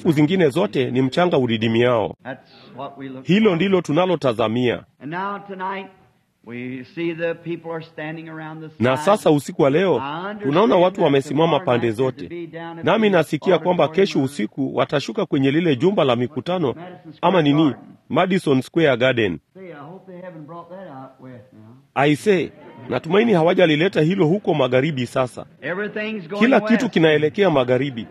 halafu zingine zote ni mchanga udidimiao. That's what we look Hilo for. ndilo tunalotazamia. And now tonight we see the people are standing around the Na side. sasa usiku wa leo I understand tunaona watu that wamesimama tomorrow pande night they're zote, to be down at nami the nasikia kwamba auditorium kesho of usiku watashuka kwenye lile jumba la mikutano Madison Square ama nini, Garden. Madison Square Garden. Say, uh, they haven't brought that out west now. Aise, natumaini hawajalileta hilo huko magharibi. Sasa Everything's going kila west. kitu kinaelekea magharibi.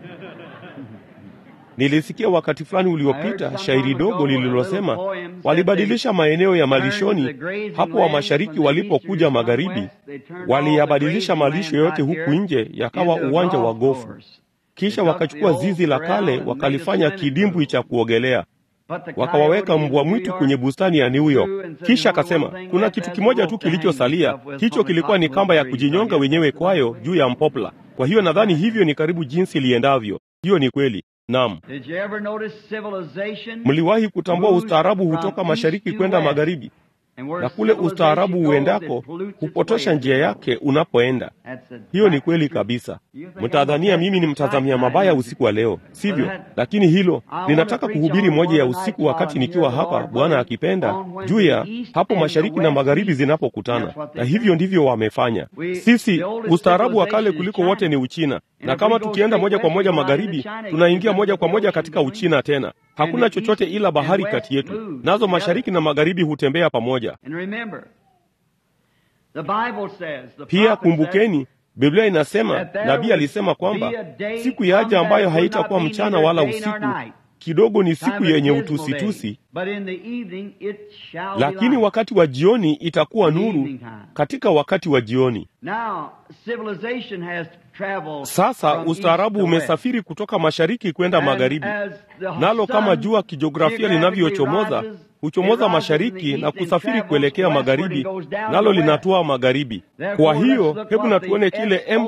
Nilisikia wakati fulani uliopita shairi dogo lililosema walibadilisha maeneo ya malishoni hapo wa mashariki walipokuja magharibi, waliyabadilisha malisho yote huku nje yakawa uwanja wa gofu. Kisha wakachukua zizi la kale wakalifanya kidimbwi cha kuogelea, wakawaweka mbwa mwitu kwenye bustani ya New York. Kisha akasema kuna kitu kimoja tu kilichosalia, hicho kilikuwa ni kamba ya kujinyonga wenyewe kwayo juu ya mpopla. Kwa hiyo nadhani hivyo ni karibu jinsi liendavyo. Hiyo ni kweli. Naam, Did you ever notice civilization? mliwahi kutambua ustaarabu hutoka mashariki kwenda magharibi, And where na kule civilization ustaarabu goes, uendako it pollutes its hupotosha way. njia yake unapoenda. That's a Hiyo ni fact. kweli kabisa. Mtadhania mimi ni mtazamia mabaya usiku wa leo, sivyo? Lakini hilo ninataka kuhubiri moja ya usiku wakati nikiwa hapa, Bwana akipenda, juu ya hapo mashariki na magharibi zinapokutana, na hivyo ndivyo wamefanya. Sisi ustaarabu wa kale kuliko wote ni Uchina, na kama tukienda moja kwa moja magharibi, tunaingia moja kwa moja katika Uchina tena. Hakuna chochote ila bahari kati yetu, nazo mashariki na magharibi hutembea pamoja. And remember, the Bible says, the Pia prophet kumbukeni, Biblia inasema, that there nabii would alisema kwamba be a day siku yaja come ambayo that would haitakuwa not be mchana neither wala day nor usiku, night. kidogo ni Time siku of yenye dismal day. utusitusi, But in the evening it shall be lakini light. wakati wa jioni itakuwa In the nuru. evening time. Katika wakati wa jioni Now, civilization has traveled sasa, from ustaarabu east to west. umesafiri kutoka mashariki kwenda And magharibi, as the nalo kama sun jua kijiografia geographically linavyochomoza rises, huchomoza it rises in mashariki the na east and kusafiri travels kuelekea westward magharibi, and goes down nalo to the linatua magharibi. Therefore, Kwa hiyo let's look hebu what na the tuone kile SON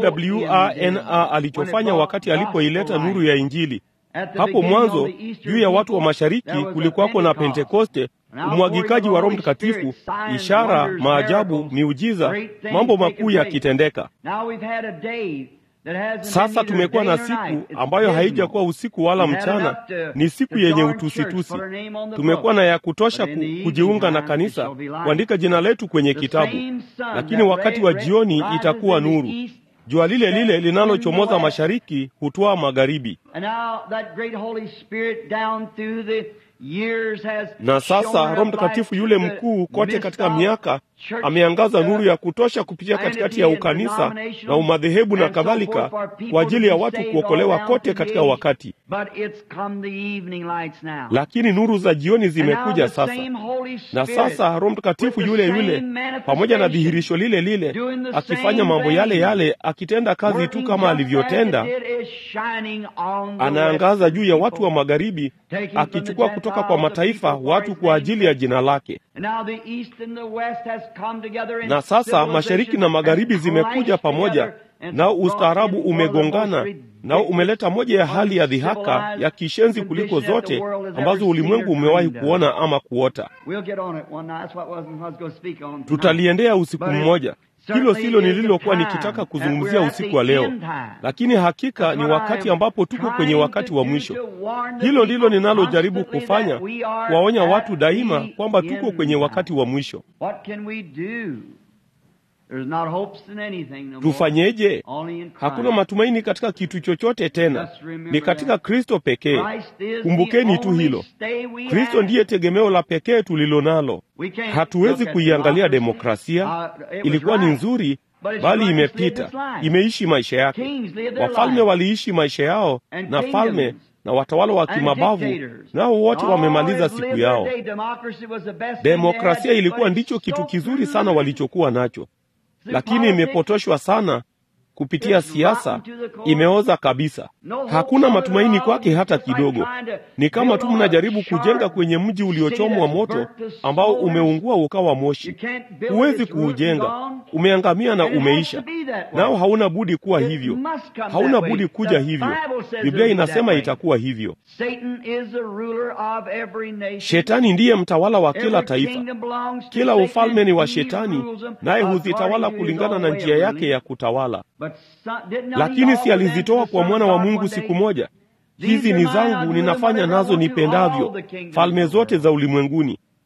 MWRNA alichofanya brought wakati alipoileta gospel nuru light. ya Injili. At the Hapo beginning mwanzo of the Eastern juu ya watu wa people, mashariki there was a kulikuwako na Pentecost. Pentekoste, Now, umwagikaji wa Roho Holy Spirit, Mtakatifu, signs, ishara, wonders, maajabu, miracles, miujiza, great things mambo taking makuu place. yakitendeka. Now we've had a day that hasn't Sasa been neither tumekuwa na day nor night. siku It's ambayo dismal. haijakuwa usiku wala We've had mchana, enough to- ni siku to yenye join church, utusitusi. put our name on the Tumekuwa book. na ya kutosha But in ku, the evening kujiunga na time, it kanisa, shall be light. kuandika jina letu kwenye The kitabu, same sun lakini that wakati wa ri- jioni rises itakuwa in the nuru. east, Jua lile lile sets in linalochomoza the west. mashariki hutwaa magharibi. And now that great Holy Spirit down through the years has Na sasa shone Roho a Mtakatifu light yule through the mkuu kote midst katika of miaka church, ameangaza uh, nuru ya kutosha kupitia and katikati ya in ukanisa denominational na umadhehebu na and so kadhalika forth for people kwa ajili ya to be watu saved kuokolewa all down kote through katika the age. wakati. But it's come the evening lights now. Lakini nuru za jioni And now zimekuja the sasa. same Holy na Spirit sasa Roho Mtakatifu with the yule same yule pamoja na manifestation, dhihirisho lile lile doing the akifanya same mambo yale thing, yale, akitenda kazi tu working kama just as alivyotenda, it is shining on the anaangaza western juu ya watu people. wa magharibi, Taking from akichukua the kutoka kwa Gentiles the mataifa people for watu his kwa name's ajili ya sake. jina lake. And now the east and the west has come together in Na sasa mashariki na civilization magharibi and zimekuja clashed pamoja, together and nao brought ustaarabu in one of the most umegongana, nao ridiculous, umeleta moja ya hali ya dhihaka uncivilized ya kishenzi kuliko condition that the zote world has ambazo ever ulimwengu seen or umewahi dreamed of. kuona ama kuota. We'll get on it one night. That's what wasn't I was going to speak on tonight. Tutaliendea usiku But it mmoja. Hilo certainly silo is the nililokuwa time nikitaka that kuzungumzia we're at usiku the wa leo, end time. lakini hakika That's ni what wakati I'm ambapo tuko kwenye trying wakati to wa do mwisho. to warn the Hilo ndilo people ninalojaribu constantly kufanya, that we are kuwaonya at watu daima the kwamba tuko end kwenye time. wakati wa mwisho. What can we do? There's not hopes in anything no more. Tufanyeje? Only in Hakuna Christ. matumaini katika kitu chochote tena, Just remember ni katika that. Kristo pekee. Christ is Kumbukeni the tu only hilo. stay we Kristo have. ndiye tegemeo la pekee tulilo nalo. We can't Hatuwezi look at kuiangalia democracy. demokrasia. Uh, it was Ilikuwa ni right. nzuri, But it's bali right, it's lived imepita, its life. imeishi maisha yake. Kings lived their Wafalme life. waliishi maisha yao, And na falme kingdoms. na watawala wa And kimabavu dictators. nao wote All wamemaliza have siku lived yao. their day. Democracy was the best thing they Demokrasia had, ilikuwa but ndicho it's kitu so kizuri sana polluted. walichokuwa nacho, The lakini politics imepotoshwa sana kupitia It's siasa, rotten to the core. imeoza kabisa. No hope Hakuna for it matumaini at all. kwake hata It's like kidogo. trying to Ni kama build tu on a mnajaribu sharp kujenga kwenye mji city uliochomwa that's moto burnt to ambao smolders. umeungua ukawa You moshi. can't build it, Huwezi it's ruined and kuujenga, gone. umeangamia na And it has umeisha, to be that way. nao hauna budi kuwa It hivyo, must come hauna that way. budi kuja The hivyo. Bible says Biblia it'll be that inasema way. itakuwa hivyo. Satan is the ruler of every nation. Shetani ndiye mtawala wa kila Every taifa. kingdom belongs to Kila Satan, ufalme ni wa and he Shetani, rules them naye according huzitawala to his kulingana own na way of njia yake ruling. ya kutawala. But son, did not he Lakini si offer them to alizitoa the kwa Son mwana of wa God Mungu one siku day? moja. These Hizi are ni mine, zangu, I'll do them ninafanya whatever I nazo want to, nipendavyo. all the kingdoms Falme of the zote world. za ulimwenguni.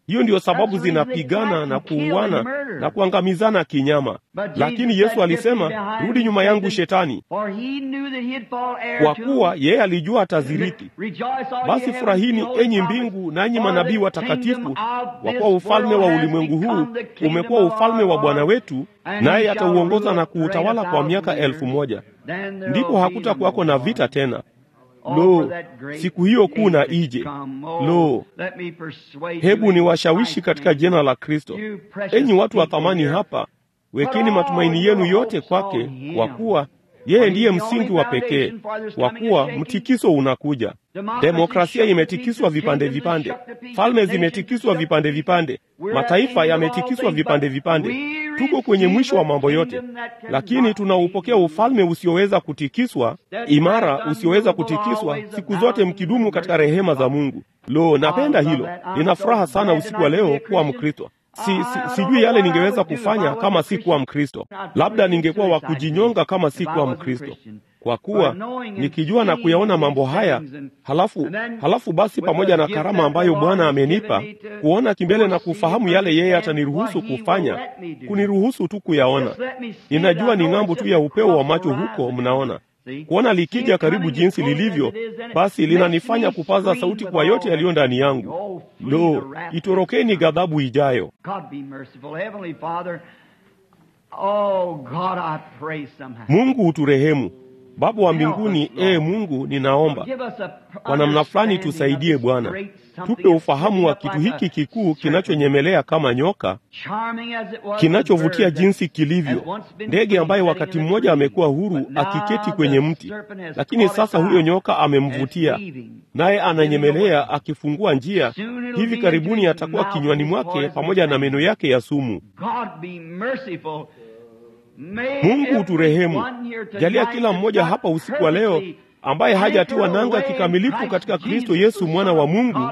hiyo ndiyo sababu zinapigana na kuuana na kuangamizana kinyama. Lakini Yesu alisema, rudi nyuma yangu Shetani, kwa kuwa yeye alijua ataziriki. Basi furahini, enyi mbingu, nanyi manabii watakatifu, kwa kuwa ufalme wa ulimwengu huu umekuwa ufalme wa Bwana wetu, naye atauongoza na kuutawala kwa miaka elfu moja. Ndipo hakutakuwako na vita tena. Lo, siku hiyo kuu na ije! Lo, hebu ni washawishi katika jina la Kristo. Enyi watu wa thamani hapa, wekeni matumaini yenu yote kwake, kwa kuwa yeye ndiye msingi wa pekee, kwa kuwa mtikiso unakuja. Demokrasia imetikiswa vipande vipande, falme zimetikiswa vipande vipande, mataifa yametikiswa vipande vipande. Tuko kwenye mwisho wa mambo yote, lakini tunaupokea ufalme usioweza kutikiswa, imara, usioweza kutikiswa, siku zote mkidumu katika rehema za Mungu. Lo, napenda hilo. Nina furaha sana usiku wa leo kuwa Mkristo. Si, si, sijui yale ningeweza kufanya kama si kuwa Mkristo. Labda ningekuwa wa kujinyonga kama si kuwa Mkristo, kwa kuwa nikijua na kuyaona mambo haya, halafu halafu basi, pamoja na karama ambayo Bwana amenipa kuona kimbele na kufahamu yale yeye ataniruhusu kufanya, kuniruhusu tu kuyaona. Ninajua ni ng'ambo tu ya upeo wa macho huko, mnaona kuona likija karibu jinsi lilivyo, basi linanifanya kupaza sauti kwa yote yaliyo ndani yangu. Lo, itorokeni ghadhabu ijayo. Mungu uturehemu. Baba wa mbinguni, ee Mungu, ninaomba kwa namna fulani tusaidie Bwana, tupe ufahamu wa kitu hiki kikuu kinachonyemelea kama nyoka, kinachovutia jinsi kilivyo, ndege ambaye wakati mmoja amekuwa huru akiketi kwenye mti, lakini sasa huyo nyoka amemvutia, naye ananyemelea akifungua njia. Hivi karibuni atakuwa kinywani mwake pamoja na meno yake ya sumu. Mungu uturehemu. Jalia kila mmoja hapa usiku wa leo ambaye hajatiwa nanga kikamilifu katika Kristo Yesu mwana wa Mungu,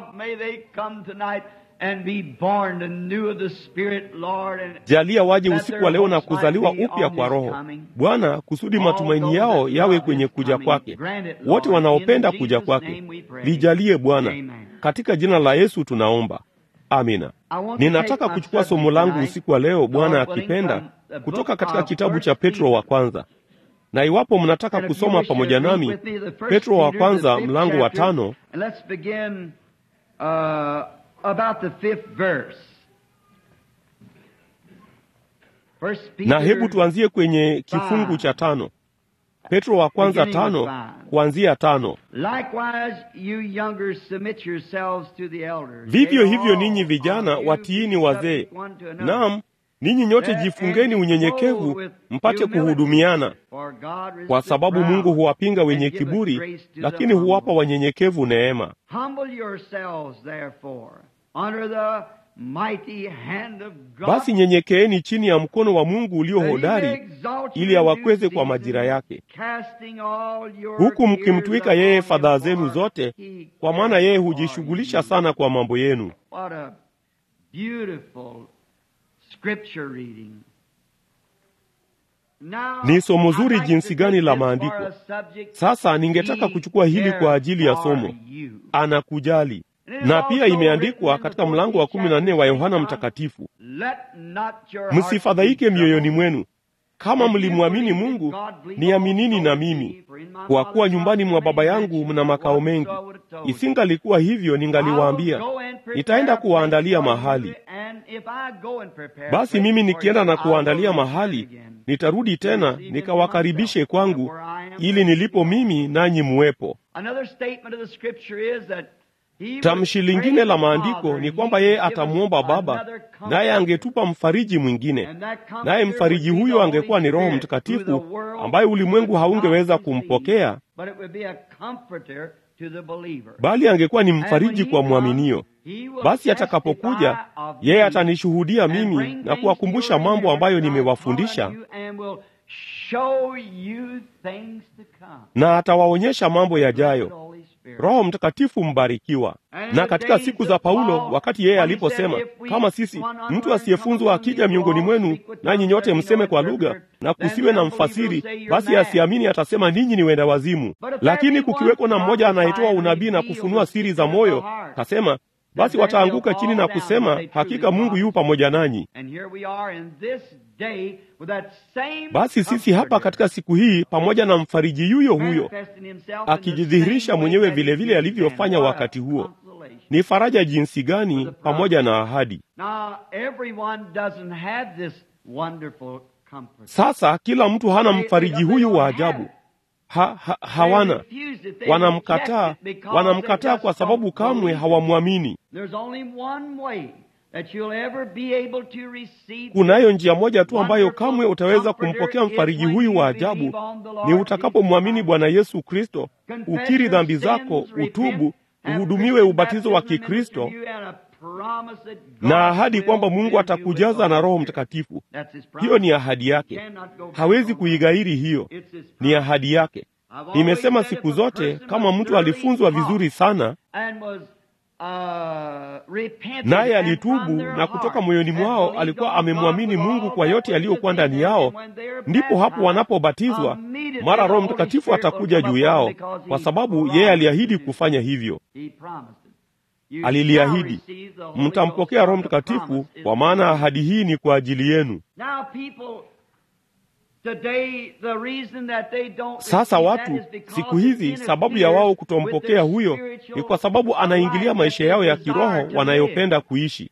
jalia waje usiku wa leo na kuzaliwa upya kwa Roho Bwana, kusudi matumaini yao yawe kwenye kuja kwake. Wote wanaopenda kuja kwake, lijalie Bwana, katika jina la Yesu tunaomba, amina. Ninataka kuchukua somo langu usiku wa leo, Bwana akipenda, kutoka katika kitabu cha Petro wa kwanza na iwapo mnataka kusoma pamoja nami Petro wa kwanza mlango wa tano na hebu tuanzie kwenye kifungu cha tano. Petro wa kwanza tano kuanzia tano. Vivyo hivyo ninyi vijana watiini wazee. Naam, ninyi nyote jifungeni unyenyekevu, mpate kuhudumiana, kwa sababu Mungu huwapinga wenye kiburi, lakini huwapa wanyenyekevu neema. Basi nyenyekeeni chini ya mkono wa Mungu ulio hodari, ili awakweze kwa majira yake, huku mkimtwika yeye fadhaa zenu zote, kwa maana yeye hujishughulisha sana kwa mambo yenu. Ni somo zuri jinsi gani la maandiko! Sasa ningetaka kuchukua hili kwa ajili ya somo, anakujali. Na pia imeandikwa katika mlango wa kumi na nne wa Yohana Mtakatifu, msifadhaike mioyoni mwenu, kama mlimwamini Mungu, niaminini na mimi, kwa kuwa nyumbani mwa Baba yangu mna makao mengi. Isingalikuwa hivyo, ningaliwaambia nitaenda kuwaandalia mahali. Basi mimi nikienda na kuwaandalia mahali, nitarudi tena nikawakaribishe kwangu, ili nilipo mimi nanyi muwepo. Tamshi lingine la maandiko ni kwamba yeye atamwomba Baba, naye angetupa mfariji mwingine, naye mfariji huyo angekuwa ni Roho Mtakatifu ambaye ulimwengu haungeweza kumpokea, bali angekuwa ni mfariji kwa mwaminio. Basi atakapokuja, yeye atanishuhudia mimi na kuwakumbusha mambo ambayo nimewafundisha, na atawaonyesha mambo yajayo. Roho Mtakatifu mbarikiwa. Na katika siku za Paulo, wakati yeye aliposema, kama sisi mtu asiyefunzwa akija miongoni mwenu, nanyi nyote mseme kwa lugha, na kusiwe na mfasiri, basi asiamini atasema ninyi ni wenda wazimu. Lakini kukiweko na mmoja anayetoa unabii na kufunua siri za moyo, kasema basi wataanguka chini na kusema, hakika Mungu yu pamoja nanyi. Basi sisi hapa katika siku hii pamoja na mfariji yuyo huyo akijidhihirisha mwenyewe vilevile alivyofanya wakati huo. Ni faraja jinsi gani pamoja na ahadi. Sasa kila mtu hana mfariji huyu wa ajabu. Ha, ha, hawana wanamkataa, wanamkataa kwa sababu kamwe hawamwamini. Kunayo njia moja tu ambayo kamwe utaweza kumpokea mfariji huyu wa ajabu, ni utakapomwamini Bwana Yesu Kristo, ukiri dhambi zako, utubu, uhudumiwe ubatizo wa Kikristo na ahadi kwamba Mungu atakujaza na Roho Mtakatifu. Hiyo ni ahadi yake, hawezi kuighairi. Hiyo ni ahadi yake. Nimesema siku zote, kama mtu alifunzwa vizuri sana naye alitubu na kutoka moyoni mwao alikuwa amemwamini Mungu kwa yote yaliyokuwa ndani yao, ndipo hapo wanapobatizwa, mara Roho Mtakatifu atakuja juu yao, kwa sababu yeye aliahidi kufanya hivyo. Aliliahidi, mtampokea Roho Mtakatifu, kwa maana ahadi hii ni kwa ajili yenu. Sasa watu siku hizi, sababu ya wao kutompokea huyo ni kwa sababu anaingilia maisha yao ya kiroho wanayopenda kuishi.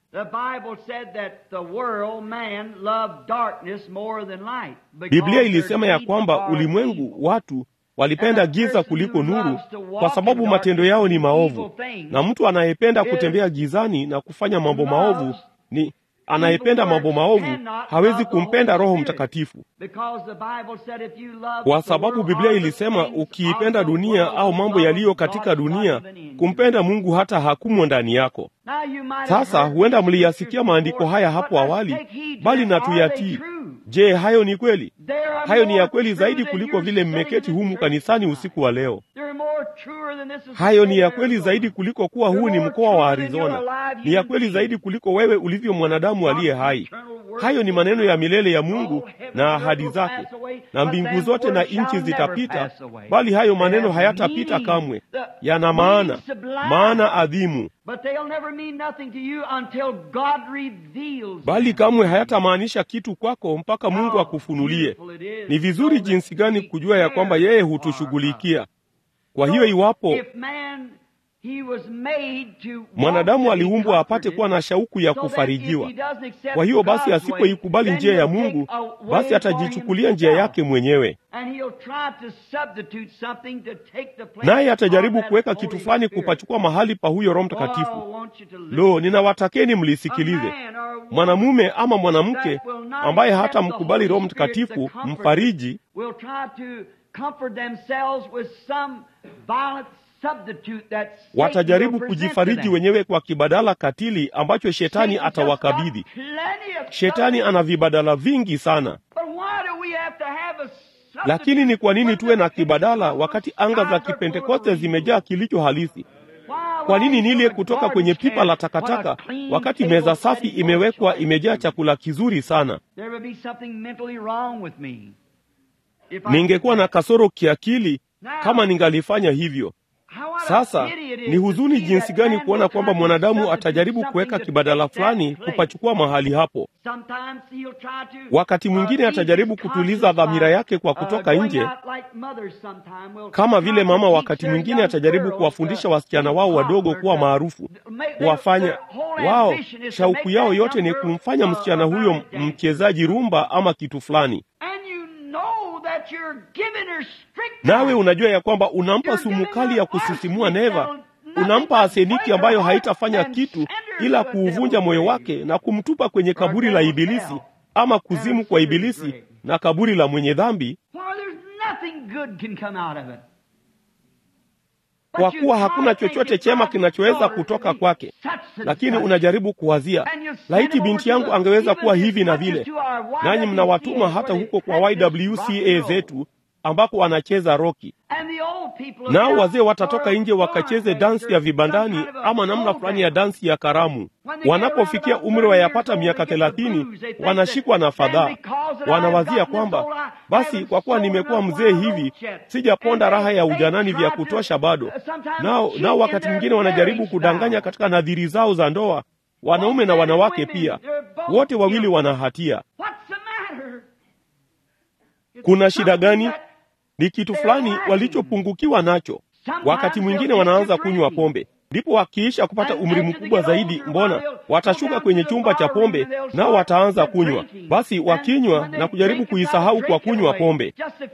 Biblia ilisema ya kwamba ulimwengu, watu walipenda giza kuliko nuru, kwa sababu matendo yao ni maovu. Na mtu anayependa kutembea gizani na kufanya mambo maovu ni anayependa mambo maovu hawezi kumpenda Roho Mtakatifu, kwa sababu Biblia ilisema ukiipenda dunia au mambo yaliyo katika dunia, kumpenda Mungu hata hakumo ndani yako. Sasa huenda mliyasikia maandiko haya hapo awali, bali na tuyatii. Je, hayo ni kweli? Hayo ni ya kweli zaidi kuliko vile mmeketi humu kanisani usiku wa leo. Hayo ni ya kweli zaidi kuliko kuwa huu ni mkoa wa Arizona. Ni ya kweli zaidi kuliko wewe ulivyo mwanadamu aliye hai. Hayo ni maneno ya milele ya Mungu na ahadi zake, na mbingu zote na nchi zitapita, bali hayo maneno hayatapita kamwe. Yana maana, maana adhimu, bali kamwe hayatamaanisha kitu kwako mpaka Mungu akufunulie. Ni vizuri jinsi gani kujua ya kwamba yeye hutushughulikia. Kwa hiyo iwapo mwanadamu aliumbwa apate kuwa na shauku ya kufarijiwa, kwa hiyo basi asipoikubali njia ya Mungu, basi atajichukulia njia yake mwenyewe, naye atajaribu kuweka kitu fulani kupachukua mahali pa huyo Roho Mtakatifu. Lo, ninawatakeni mlisikilize. Mwanamume ama mwanamke ambaye hata mkubali Roho Mtakatifu mfariji watajaribu kujifariji wenyewe kwa kibadala katili ambacho shetani atawakabidhi. Shetani ana vibadala vingi sana, lakini ni kwa nini tuwe na kibadala wakati anga za Kipentekoste zimejaa kilicho halisi? Kwa nini nile kutoka kwenye pipa la takataka wakati meza safi imewekwa imejaa chakula kizuri sana? Ningekuwa na kasoro kiakili kama ningalifanya hivyo. Sasa ni huzuni jinsi gani kuona kwamba mwanadamu atajaribu kuweka kibadala fulani kupachukua mahali hapo. Wakati mwingine atajaribu kutuliza dhamira yake kwa kutoka nje, kama vile mama wakati mwingine atajaribu kuwafundisha wasichana wao wadogo kuwa maarufu, kuwafanya wao, shauku yao yote ni kumfanya msichana huyo mchezaji rumba ama kitu fulani nawe unajua ya kwamba unampa sumu kali ya kusisimua neva, unampa aseniki ambayo haitafanya kitu ila kuuvunja moyo wake na kumtupa kwenye kaburi la Ibilisi ama kuzimu kwa Ibilisi na kaburi la mwenye dhambi, kwa kuwa hakuna chochote chema kinachoweza kutoka kwake. Lakini unajaribu kuwazia, laiti binti yangu angeweza kuwa hivi na vile, nanyi mnawatuma hata huko kwa YWCA zetu ambako wanacheza roki, nao wazee watatoka nje wakacheze dansi ya vibandani ama namna fulani ya dansi ya karamu. Wanapofikia umri wa yapata miaka thelathini, wanashikwa na fadhaa, wanawazia kwamba basi, kwa kuwa nimekuwa mzee hivi, sijaponda raha ya ujanani vya kutosha bado. Nao nao wakati mwingine wanajaribu kudanganya katika nadhiri zao za ndoa, wanaume na wanawake pia, wote wawili wana hatia. Kuna shida gani? Ni kitu fulani walichopungukiwa nacho. Wakati mwingine wanaanza kunywa pombe, ndipo wakiisha kupata umri mkubwa zaidi, mbona watashuka kwenye chumba cha pombe, nao wataanza kunywa. Basi wakinywa na kujaribu kuisahau kwa kunywa pombe,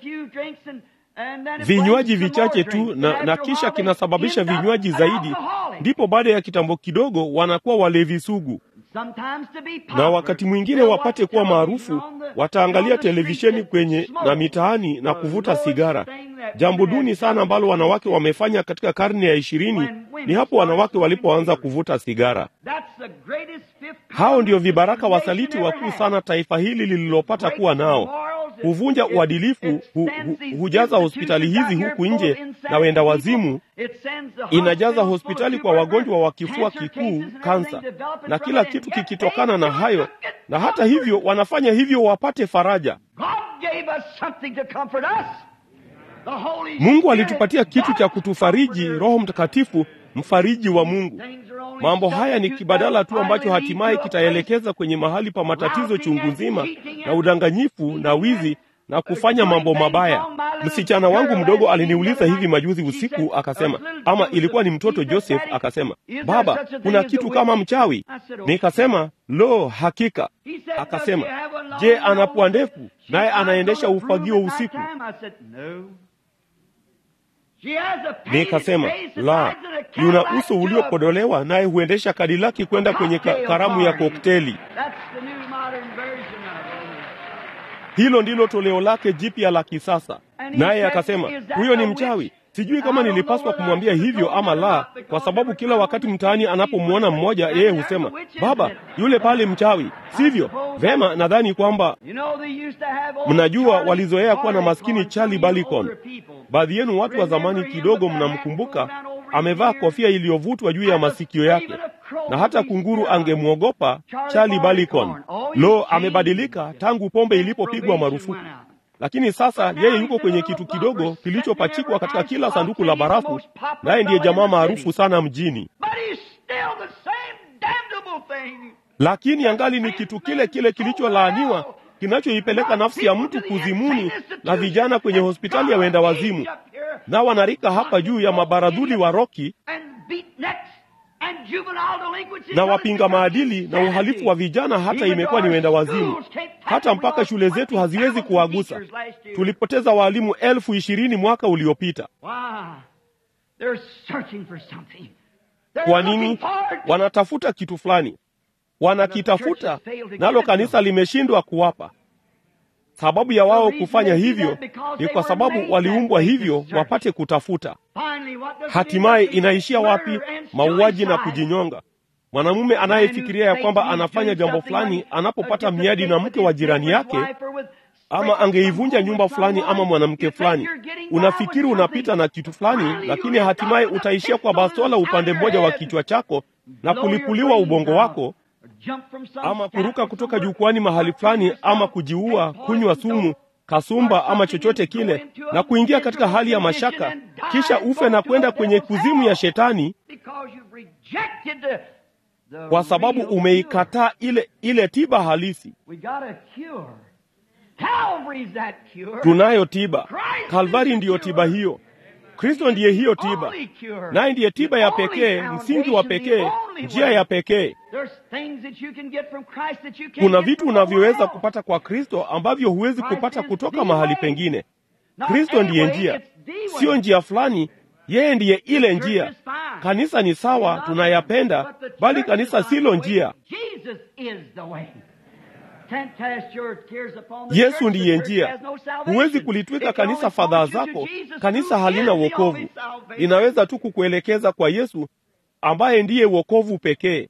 vinywaji vichache tu, na, na kisha kinasababisha vinywaji zaidi, ndipo baada ya kitambo kidogo wanakuwa walevi sugu na wakati mwingine wapate kuwa maarufu, wataangalia televisheni kwenye na mitaani na kuvuta sigara. Jambo duni sana ambalo wanawake wamefanya katika karne ya ishirini ni hapo wanawake walipoanza kuvuta sigara. Hao ndio vibaraka wasaliti wakuu sana taifa hili lililopata kuwa nao. Huvunja uadilifu, hu, hu, hujaza hospitali hizi huku nje na wenda wazimu, inajaza hospitali kwa wagonjwa wa kifua kikuu, kansa na kila kitu kikitokana na hayo, na hata hivyo wanafanya hivyo wapate faraja. Mungu alitupatia kitu cha kutufariji, Roho Mtakatifu, mfariji wa Mungu. Mambo haya ni kibadala tu ambacho hatimaye kitaelekeza kwenye mahali pa matatizo chungu nzima na udanganyifu na wizi na kufanya mambo mabaya. Msichana wangu mdogo aliniuliza hivi majuzi usiku, akasema, ama ilikuwa ni mtoto Joseph, akasema, baba, kuna kitu kama mchawi? Nikasema, lo, hakika. Akasema, je, ana pua ndefu naye anaendesha ufagio usiku? Nikasema, la, yuna uso uliopodolewa naye huendesha kadilaki kwenda kwenye ka karamu ya kokteli. Hilo ndilo toleo lake jipya la kisasa. Naye akasema, huyo ni mchawi. Sijui kama nilipaswa kumwambia hivyo ama la, kwa sababu kila wakati mtaani anapomwona mmoja, yeye husema, baba, yule pale mchawi, sivyo? Vema, nadhani kwamba mnajua, walizoea kuwa na maskini Charlie Balikon. Baadhi yenu watu wa zamani kidogo mnamkumbuka, amevaa kofia iliyovutwa juu ya masikio yake, na hata kunguru angemwogopa Charlie Balikon. Lo, amebadilika tangu pombe ilipopigwa marufuku lakini sasa yeye yuko kwenye kitu kidogo kilichopachikwa katika kila sanduku la barafu, naye ndiye jamaa maarufu sana mjini, lakini angali ni kitu kile kile kilicholaaniwa kinachoipeleka nafsi ya mtu kuzimuni na vijana kwenye hospitali ya wenda wazimu, na wanarika hapa juu ya mabaradhuli wa roki na wapinga maadili na uhalifu wa vijana, hata imekuwa ni wenda wazimu, hata mpaka shule zetu haziwezi kuwagusa. Tulipoteza waalimu elfu ishirini mwaka uliopita. Kwa nini? Wanatafuta kitu fulani, wanakitafuta nalo kanisa limeshindwa kuwapa. Sababu ya wao kufanya hivyo ni kwa sababu waliumbwa hivyo wapate kutafuta. Hatimaye inaishia wapi? Mauaji na kujinyonga. Mwanamume anayefikiria ya kwamba anafanya jambo fulani anapopata miadi na mke wa jirani yake, ama angeivunja nyumba fulani ama mwanamke fulani, unafikiri unapita na kitu fulani, lakini hatimaye utaishia kwa bastola upande mmoja wa kichwa chako na kulipuliwa ubongo wako ama kuruka kutoka jukwani mahali fulani, ama kujiua, kunywa sumu, kasumba, ama chochote kile, na kuingia katika hali ya mashaka, kisha ufe na kwenda kwenye kuzimu ya Shetani, kwa sababu umeikataa ile ile tiba halisi. Tunayo tiba. Kalvari ndiyo tiba hiyo. Kristo ndiye hiyo tiba, naye ndiye tiba ya pekee, msingi wa pekee, njia ya pekee. Kuna vitu unavyoweza kupata kwa Kristo ambavyo huwezi kupata kutoka mahali pengine. Kristo ndiye njia, siyo njia fulani. Yeye ndiye ile njia. Kanisa ni sawa, tunayapenda, bali kanisa silo njia. Yesu ndiye njia. Huwezi kulitwika kanisa fadhaa zako. Kanisa halina wokovu, linaweza tu kukuelekeza kwa Yesu ambaye ndiye wokovu pekee.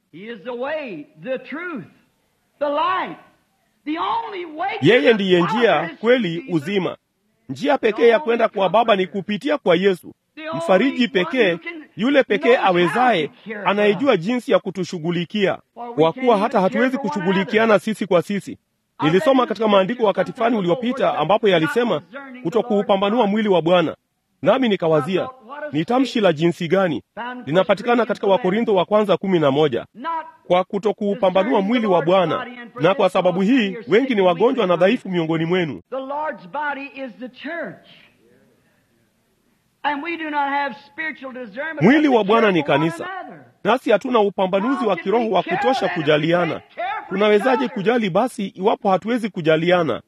Yeye ndiye njia, kweli, uzima. Njia pekee ya kwenda kwa Baba ni kupitia kwa Yesu, mfariji pekee, yule pekee awezaye, anayejua jinsi ya kutushughulikia, kwa kuwa hata hatuwezi kushughulikiana sisi kwa sisi. Nilisoma katika maandiko wakati fulani uliopita ambapo yalisema kutokuupambanua mwili wa Bwana, nami nikawazia ni tamshi la jinsi gani linapatikana katika Wakorintho wa kwanza kumi na moja kwa kutokuupambanua mwili wa Bwana. Na kwa sababu hii wengi ni wagonjwa na dhaifu miongoni mwenu. Mwili wa Bwana ni kanisa, nasi hatuna upambanuzi wa kiroho wa kutosha kujaliana. Tunawezaje kujali basi iwapo hatuwezi kujaliana?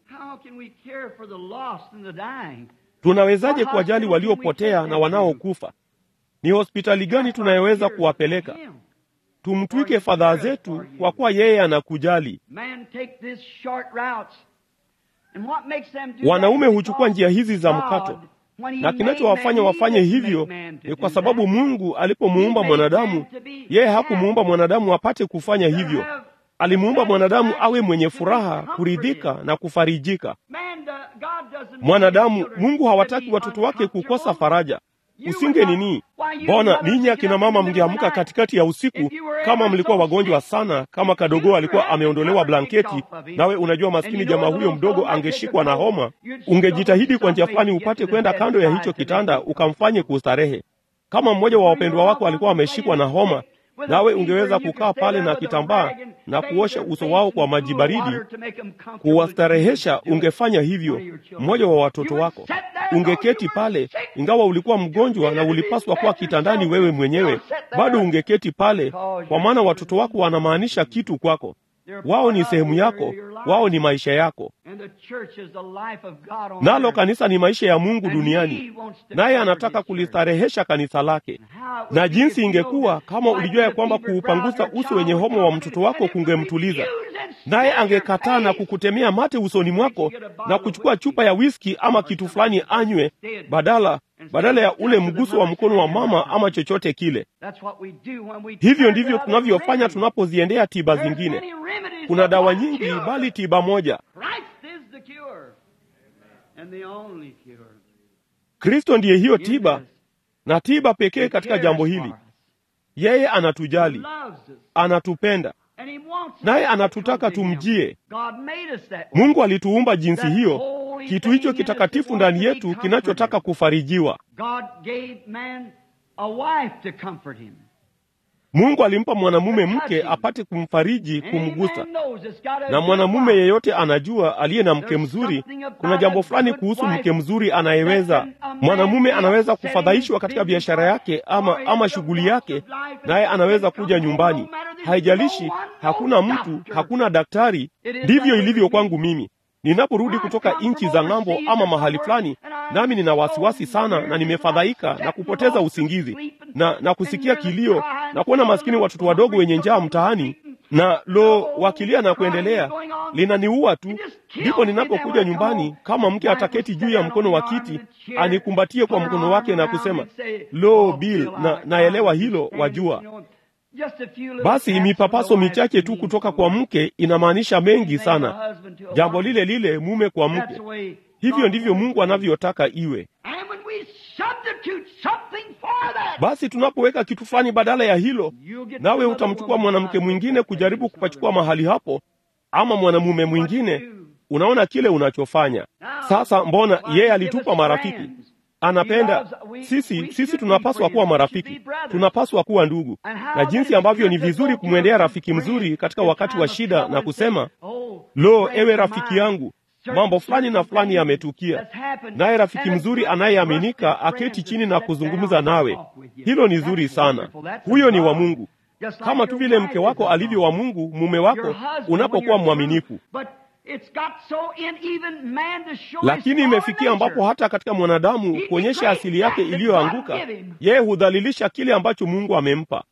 Tunawezaje kuwajali waliopotea na wanaokufa? Ni hospitali gani tunayoweza kuwapeleka? Tumtwike fadhaa zetu, kwa kuwa yeye anakujali. Wanaume huchukua njia hizi za mkato, na kinachowafanya wafanye hivyo ni kwa sababu Mungu alipomuumba mwanadamu, yeye hakumuumba mwanadamu apate kufanya hivyo. Alimuumba mwanadamu awe mwenye furaha, kuridhika na kufarijika. Mwanadamu, Mungu hawataki watoto wake kukosa faraja. Usinge nini? Mbona ninyi akina mama mngeamka katikati ya usiku kama mlikuwa wagonjwa sana, kama kadogo alikuwa ameondolewa blanketi, nawe unajua maskini jamaa huyo mdogo angeshikwa na homa, ungejitahidi kwa njia fulani upate kwenda kando ya hicho kitanda ukamfanye kustarehe. Kama mmoja wa wapendwa wako alikuwa ameshikwa na homa, nawe ungeweza kukaa pale na kitambaa na kuosha uso wao kwa maji baridi kuwastarehesha. Ungefanya hivyo mmoja wa watoto wako, ungeketi pale, ingawa ulikuwa mgonjwa na ulipaswa kuwa kitandani wewe mwenyewe, bado ungeketi pale, kwa maana watoto wako wanamaanisha kitu kwako. Wao ni sehemu yako, wao ni maisha yako, nalo kanisa ni maisha ya Mungu duniani, naye anataka kulistarehesha kanisa lake. Na jinsi ingekuwa kama ulijua ya kwamba kuupangusa uso wenye homa wa mtoto wako kungemtuliza, naye angekataa na kukutemea mate usoni mwako na kuchukua chupa ya wiski ama kitu fulani anywe, badala badala ya ule mguso wa mkono wa mama ama chochote kile. Hivyo ndivyo tunavyofanya tunapoziendea tiba zingine. Kuna dawa nyingi, bali tiba moja. Kristo ndiye hiyo tiba na tiba pekee katika jambo hili. Yeye anatujali, anatupenda, naye anatutaka tumjie. Mungu alituumba jinsi hiyo, kitu hicho kitakatifu ndani yetu kinachotaka kufarijiwa. Mungu alimpa mwanamume mke apate kumfariji, kumgusa. Na mwanamume yeyote anajua, aliye na mke mzuri, kuna jambo fulani kuhusu mke mzuri anayeweza. Mwanamume anaweza kufadhaishwa katika biashara yake ama, ama shughuli yake, naye anaweza kuja nyumbani. Haijalishi, hakuna mtu, hakuna daktari. Ndivyo ilivyo kwangu mimi ninaporudi kutoka nchi za ng'ambo ama mahali fulani, nami nina wasiwasi sana na nimefadhaika na kupoteza usingizi na na kusikia kilio na kuona maskini watoto wadogo wenye njaa mtaani na lo, wakilia na kuendelea, linaniua tu. Ndipo ninapokuja nyumbani, kama mke ataketi juu ya mkono wa kiti anikumbatie kwa mkono wake na kusema lo, Bill, na naelewa hilo, wajua basi mipapaso michache tu kutoka kwa mke inamaanisha mengi sana. Jambo lile lile mume kwa mke. Hivyo ndivyo Mungu anavyotaka iwe. Basi tunapoweka kitu fulani badala ya hilo, nawe utamchukua mwanamke mwingine kujaribu kupachukua mahali hapo, ama mwanamume mwingine, unaona kile unachofanya sasa. Mbona yeye alitupa marafiki anapenda sisi. Sisi tunapaswa kuwa marafiki, tunapaswa kuwa ndugu, na jinsi ambavyo ni vizuri kumwendea rafiki mzuri katika wakati wa shida na kusema, lo, ewe rafiki yangu, mambo fulani na fulani yametukia, naye rafiki mzuri anayeaminika aketi chini na kuzungumza nawe. Hilo ni zuri sana, huyo ni wa Mungu, kama tu vile mke wako alivyo wa Mungu, mume wako unapokuwa mwaminifu lakini imefikia ambapo hata katika mwanadamu kuonyesha asili yake iliyoanguka, yeye hudhalilisha kile ambacho Mungu amempa.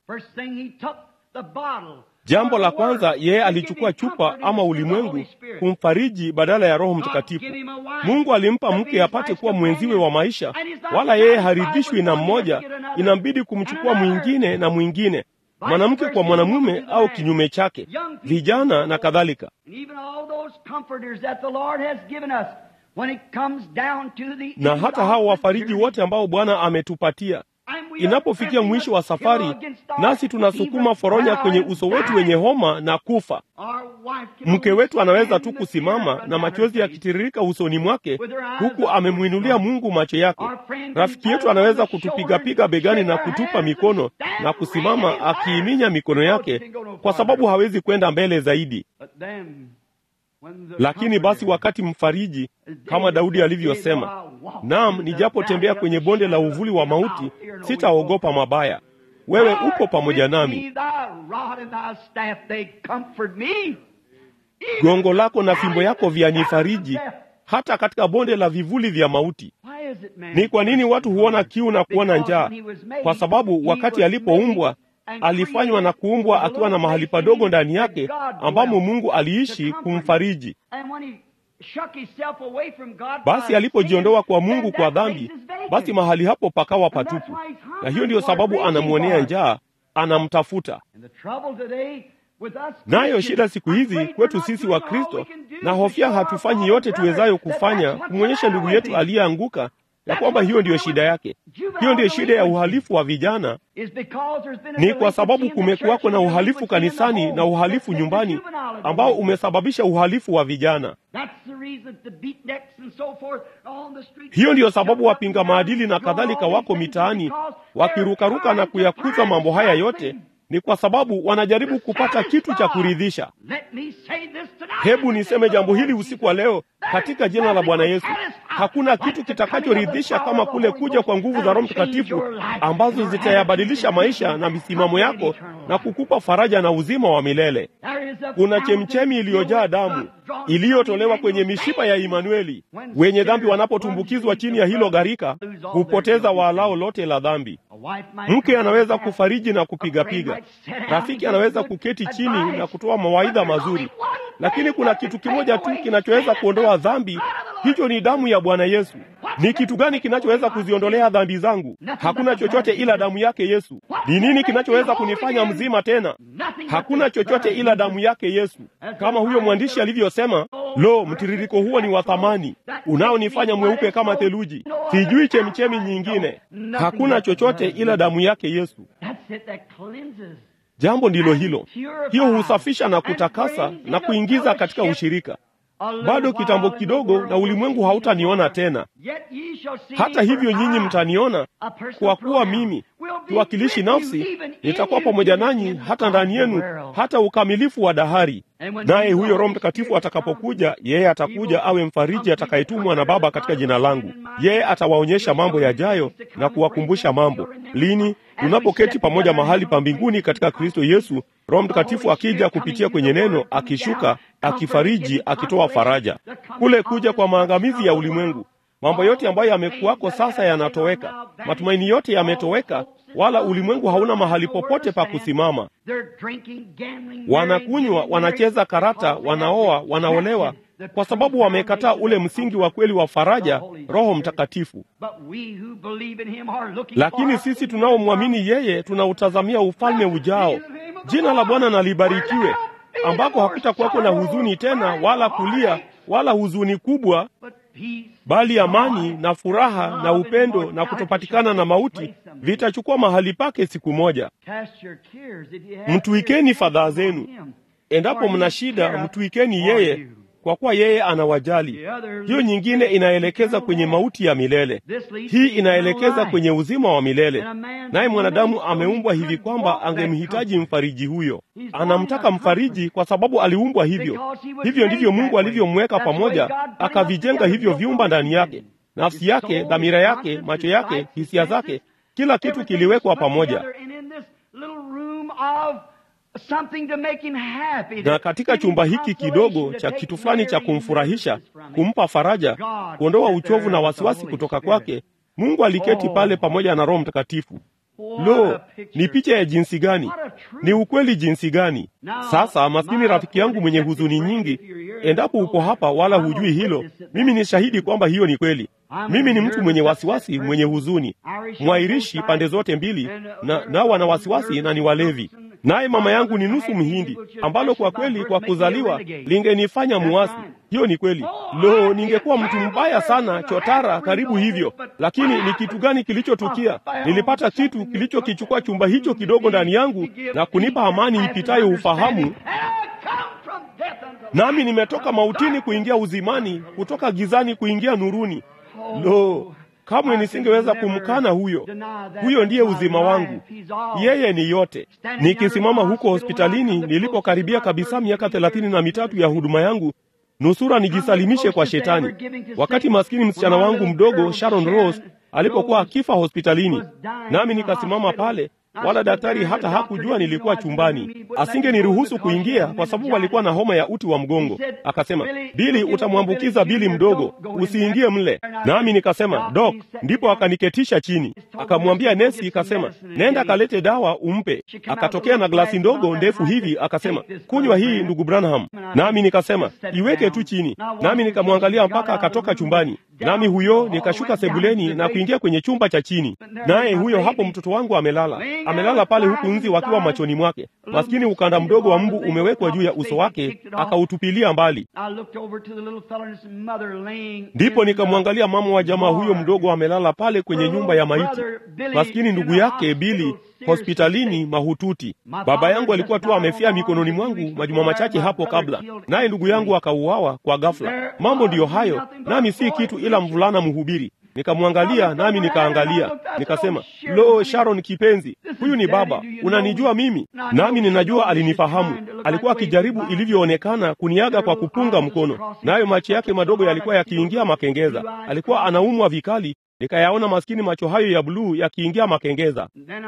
Jambo la kwanza, yeye alichukua chupa ama ulimwengu kumfariji badala ya Roho Mtakatifu. Mungu alimpa mke apate kuwa mwenziwe wa maisha, wala yeye haridhishwi na mmoja, inambidi kumchukua mwingine na mwingine mwanamke kwa mwanamume au kinyume chake, vijana na kadhalika. na hata hao wafariji wote ambao Bwana ametupatia Inapofikia mwisho wa safari, nasi tunasukuma foronya kwenye uso wetu wenye homa na kufa. Mke wetu anaweza tu kusimama na machozi yakitiririka usoni mwake, huku amemwinulia Mungu macho yake. Rafiki yetu anaweza kutupigapiga begani na kutupa mikono na kusimama akiiminya mikono yake, kwa sababu hawezi kwenda mbele zaidi. Lakini basi wakati mfariji, kama Daudi alivyosema, naam, nijapotembea kwenye bonde la uvuli wa mauti, sitaogopa mabaya, wewe uko pamoja nami. Gongo lako na fimbo yako vyanifariji hata katika bonde la vivuli vya mauti. Ni kwa nini watu huona kiu na kuona njaa? Kwa sababu wakati alipoumbwa alifanywa na kuumbwa akiwa na mahali padogo ndani yake ambamo Mungu aliishi kumfariji. Basi alipojiondoa kwa Mungu kwa dhambi, basi mahali hapo pakawa patupu, na hiyo ndiyo sababu anamwonea njaa, anamtafuta. Nayo shida siku hizi kwetu sisi wa Kristo, na hofia hatufanyi yote tuwezayo kufanya kumwonyesha ndugu yetu aliyeanguka ya kwamba hiyo ndiyo shida yake. Hiyo ndiyo shida ya uhalifu wa vijana, ni kwa sababu kumekuwako na uhalifu kanisani na uhalifu nyumbani ambao umesababisha uhalifu wa vijana. Hiyo ndiyo sababu wapinga maadili na kadhalika wako mitaani wakirukaruka na kuyakuza mambo haya yote ni kwa sababu wanajaribu kupata kitu cha kuridhisha. Hebu niseme jambo hili usiku wa leo katika jina la Bwana Yesu. Hakuna kitu kitakachoridhisha kama kule kuja kwa nguvu za Roho Mtakatifu ambazo zitayabadilisha maisha na misimamo yako na kukupa faraja na uzima wa milele. Kuna chemchemi iliyojaa damu iliyotolewa kwenye mishipa ya Imanueli. Wenye dhambi wanapotumbukizwa chini ya hilo gharika, hupoteza waalao lote la dhambi. Mke anaweza kufariji na kupigapiga, rafiki anaweza kuketi chini na kutoa mawaidha mazuri, lakini kuna kitu kimoja tu kinachoweza kuondoa dhambi. Hicho ni damu ya Bwana Yesu. Ni kitu gani kinachoweza kuziondolea dhambi zangu? Hakuna chochote ila damu yake Yesu. Ni nini kinachoweza kunifanya mzima tena? Hakuna chochote ila damu yake Yesu. Kama huyo mwandishi alivyosema, lo, mtiririko huo ni wa thamani unaonifanya mweupe kama theluji. Sijui chemichemi nyingine. Hakuna chochote ila damu yake Yesu. Jambo ndilo hilo. Hiyo husafisha na kutakasa na kuingiza katika ushirika. Bado kitambo kidogo, na ulimwengu hautaniona tena. Hata hivyo, nyinyi mtaniona, kwa kuwa mimi kiwakilishi nafsi nitakuwa pamoja nanyi hata ndani yenu, hata ukamilifu wa dahari. Naye huyo Roho Mtakatifu atakapokuja, yeye atakuja awe mfariji atakayetumwa na Baba katika jina langu. Yeye atawaonyesha mambo yajayo na kuwakumbusha mambo. Lini? Tunapoketi pamoja mahali pa mbinguni katika Kristo Yesu, Roho Mtakatifu akija kupitia kwenye neno, akishuka, akifariji, akitoa faraja. Kule kuja kwa maangamizi ya ulimwengu, mambo yote ambayo yamekuwako sasa yanatoweka, matumaini yote yametoweka, wala ulimwengu hauna mahali popote pa kusimama. Wanakunywa, wanacheza karata, wanaoa, wanaolewa kwa sababu wamekataa ule msingi wa kweli wa faraja, Roho Mtakatifu. Lakini sisi tunaomwamini yeye tunautazamia ufalme ujao. Jina la Bwana na libarikiwe, ambako hakutakuwako na huzuni tena, wala kulia, wala huzuni kubwa, bali amani na furaha na upendo na kutopatikana na mauti vitachukua mahali pake siku moja. Mtuikeni fadhaa zenu, endapo mna shida, mtuikeni yeye kwa kuwa yeye anawajali. Hiyo nyingine inaelekeza kwenye mauti ya milele, hii inaelekeza kwenye uzima wa milele. Naye mwanadamu ameumbwa hivi kwamba angemhitaji mfariji huyo. Anamtaka mfariji kwa sababu aliumbwa hivyo. Hivyo ndivyo Mungu alivyomweka pamoja, akavijenga hivyo viumba ndani yake, nafsi yake, dhamira yake, macho yake, hisia zake, kila kitu kiliwekwa pamoja na katika chumba hiki kidogo cha kitu fulani cha kumfurahisha, kumpa faraja, kuondoa uchovu na wasiwasi kutoka kwake, Mungu aliketi pale pamoja na Roho Mtakatifu. Lo, ni picha ya jinsi gani! Ni ukweli jinsi gani! Sasa maskini rafiki yangu mwenye huzuni nyingi, endapo uko hapa wala hujui hilo, mimi ni shahidi kwamba hiyo ni kweli. Mimi ni mtu mwenye wasiwasi, mwenye huzuni, mwairishi pande zote mbili, na nao wana wasiwasi na ni walevi naye mama yangu ni nusu Mhindi, ambalo kwa kweli kwa kuzaliwa lingenifanya muasi. Hiyo ni kweli. Lo, ningekuwa mtu mbaya sana, chotara karibu hivyo. Lakini ni kitu gani kilichotukia? Nilipata kitu kilichokichukua chumba hicho kidogo ndani yangu na kunipa amani ipitayo ufahamu, nami nimetoka mautini kuingia uzimani, kutoka gizani kuingia nuruni. Lo, kamwe nisingeweza kumkana huyo. Huyo ndiye uzima wangu, yeye ni yote. Nikisimama huko hospitalini nilipokaribia kabisa miaka thelathini na mitatu ya huduma yangu, nusura nijisalimishe kwa Shetani, wakati maskini msichana wangu mdogo Sharon Rose alipokuwa akifa hospitalini, nami nikasimama pale wala daktari hata hakujua nilikuwa chumbani. Asingeniruhusu kuingia kwa sababu alikuwa na homa ya uti wa mgongo. Akasema, Bili, utamwambukiza Bili mdogo, usiingie mle. Nami nikasema, Dok. Ndipo akaniketisha chini, akamwambia nesi, ikasema, nenda kalete dawa umpe. Akatokea na glasi ndogo ndefu hivi, akasema, kunywa hii ndugu Branham. Nami nikasema, iweke tu chini. Nami nikamwangalia mpaka akatoka chumbani. Nami huyo nikashuka sebuleni na kuingia kwenye chumba cha chini, naye huyo hapo mtoto wangu amelala amelala pale huku nzi wakiwa machoni mwake. Maskini ukanda mdogo wa mbu umewekwa juu ya uso wake, akautupilia mbali. Ndipo nikamwangalia mama wa jamaa huyo mdogo amelala pale kwenye nyumba ya maiti, maskini ndugu yake Bili hospitalini mahututi. Baba yangu alikuwa tu amefia mikononi mwangu majuma machache hapo kabla, naye ndugu yangu akauawa kwa ghafla. Mambo ndiyo hayo, nami si kitu ila mvulana mhubiri. Nikamwangalia nami nikaangalia, nikasema, lo, Sharon kipenzi, huyu ni baba, unanijua mimi? Nami ninajua alinifahamu. Alikuwa akijaribu ilivyoonekana kuniaga kwa kupunga mkono, nayo macho yake madogo yalikuwa yakiingia makengeza. Alikuwa anaumwa vikali, nikayaona maskini macho hayo ya buluu yakiingia makengeza.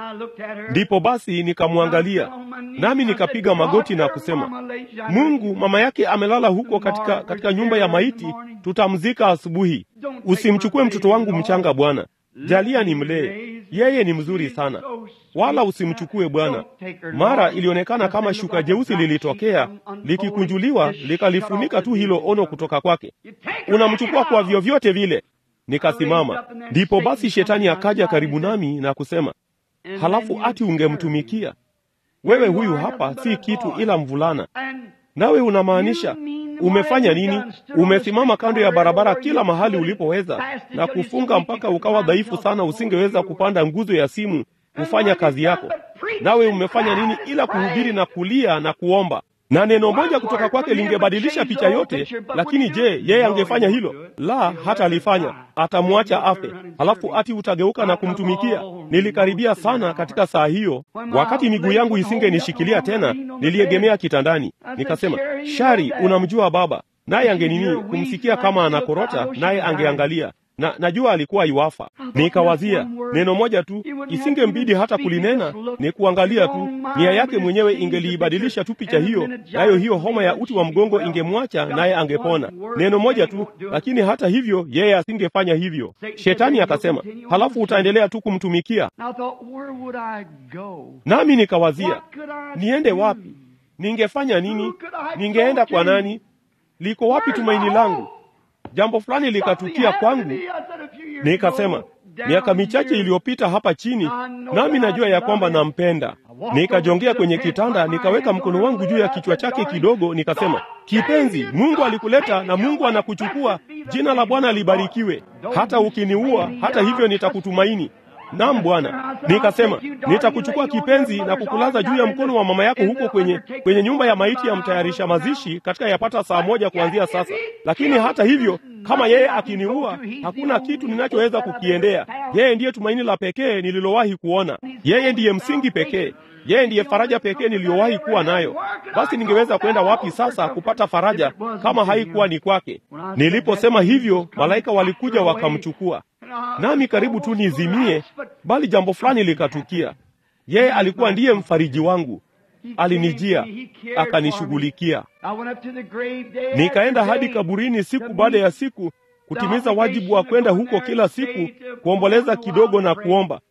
Ndipo basi nikamwangalia, nami nikapiga magoti na kusema, Mungu, mama yake amelala huko katika, katika nyumba ya maiti, tutamzika asubuhi. Usimchukue mtoto wangu mchanga Bwana, jalia nimlee, yeye ni mzuri sana, wala usimchukue Bwana. Mara ilionekana kama shuka jeusi lilitokea likikunjuliwa, likalifunika tu hilo ono kutoka kwake. Unamchukua kwa vyovyote vile. Nikasimama. Ndipo basi shetani akaja karibu nami na kusema, halafu ati ungemtumikia wewe? Huyu hapa si kitu ila mvulana. Nawe unamaanisha umefanya nini? Umesimama kando ya barabara kila mahali ulipoweza na kufunga mpaka ukawa dhaifu sana, usingeweza kupanda nguzo ya simu kufanya kazi yako. Nawe umefanya nini ila kuhubiri na kulia na kuomba? na neno moja kutoka kwake lingebadilisha picha yote. Lakini je, yeye angefanya hilo? La, hata alifanya, atamwacha afe, halafu ati utageuka na kumtumikia? Nilikaribia sana katika saa hiyo, wakati miguu yangu isingenishikilia tena, niliegemea kitandani, nikasema, Shari, unamjua baba? Naye angenini kumsikia kama anakorota, naye angeangalia na najua alikuwa iwafa. Nikawazia neno moja tu, isingembidi hata kulinena, ni kuangalia tu. Nia yake mwenyewe ingeliibadilisha tu picha hiyo, nayo hiyo homa ya uti wa mgongo ingemwacha, naye angepona. Neno moja tu, lakini hata hivyo yeye asingefanya hivyo. Shetani akasema, halafu utaendelea tu kumtumikia. Nami nikawazia, niende wapi? Ningefanya nini? Ningeenda kwa nani? Liko wapi tumaini langu? Jambo fulani likatukia kwangu, nikasema miaka michache iliyopita hapa chini, nami najua ya kwamba nampenda. Nikajongea kwenye kitanda, nikaweka mkono wangu juu ya kichwa chake kidogo, nikasema, kipenzi, Mungu alikuleta na Mungu anakuchukua. Jina la Bwana libarikiwe. Hata ukiniua, hata hivyo nitakutumaini. Naam Bwana, nikasema nitakuchukua kipenzi na kukulaza juu ya mkono wa mama yako huko kwenye kwenye nyumba ya maiti ya mtayarisha mazishi katika yapata saa moja kuanzia sasa. Lakini hata hivyo, kama yeye akiniua, hakuna kitu ninachoweza kukiendea. Yeye ndiye tumaini la pekee nililowahi kuona. Yeye ndiye msingi pekee. Yeye ndiye faraja pekee niliyowahi kuwa nayo. Basi ningeweza kwenda wapi sasa kupata faraja kama haikuwa ni kwake? Niliposema hivyo, malaika walikuja wakamchukua nami karibu tu nizimie, bali jambo fulani likatukia. Yeye alikuwa ndiye mfariji wangu, alinijia akanishughulikia. Nikaenda hadi kaburini siku baada ya siku kutimiza wajibu wa kwenda huko kila siku kuomboleza kidogo na kuomba.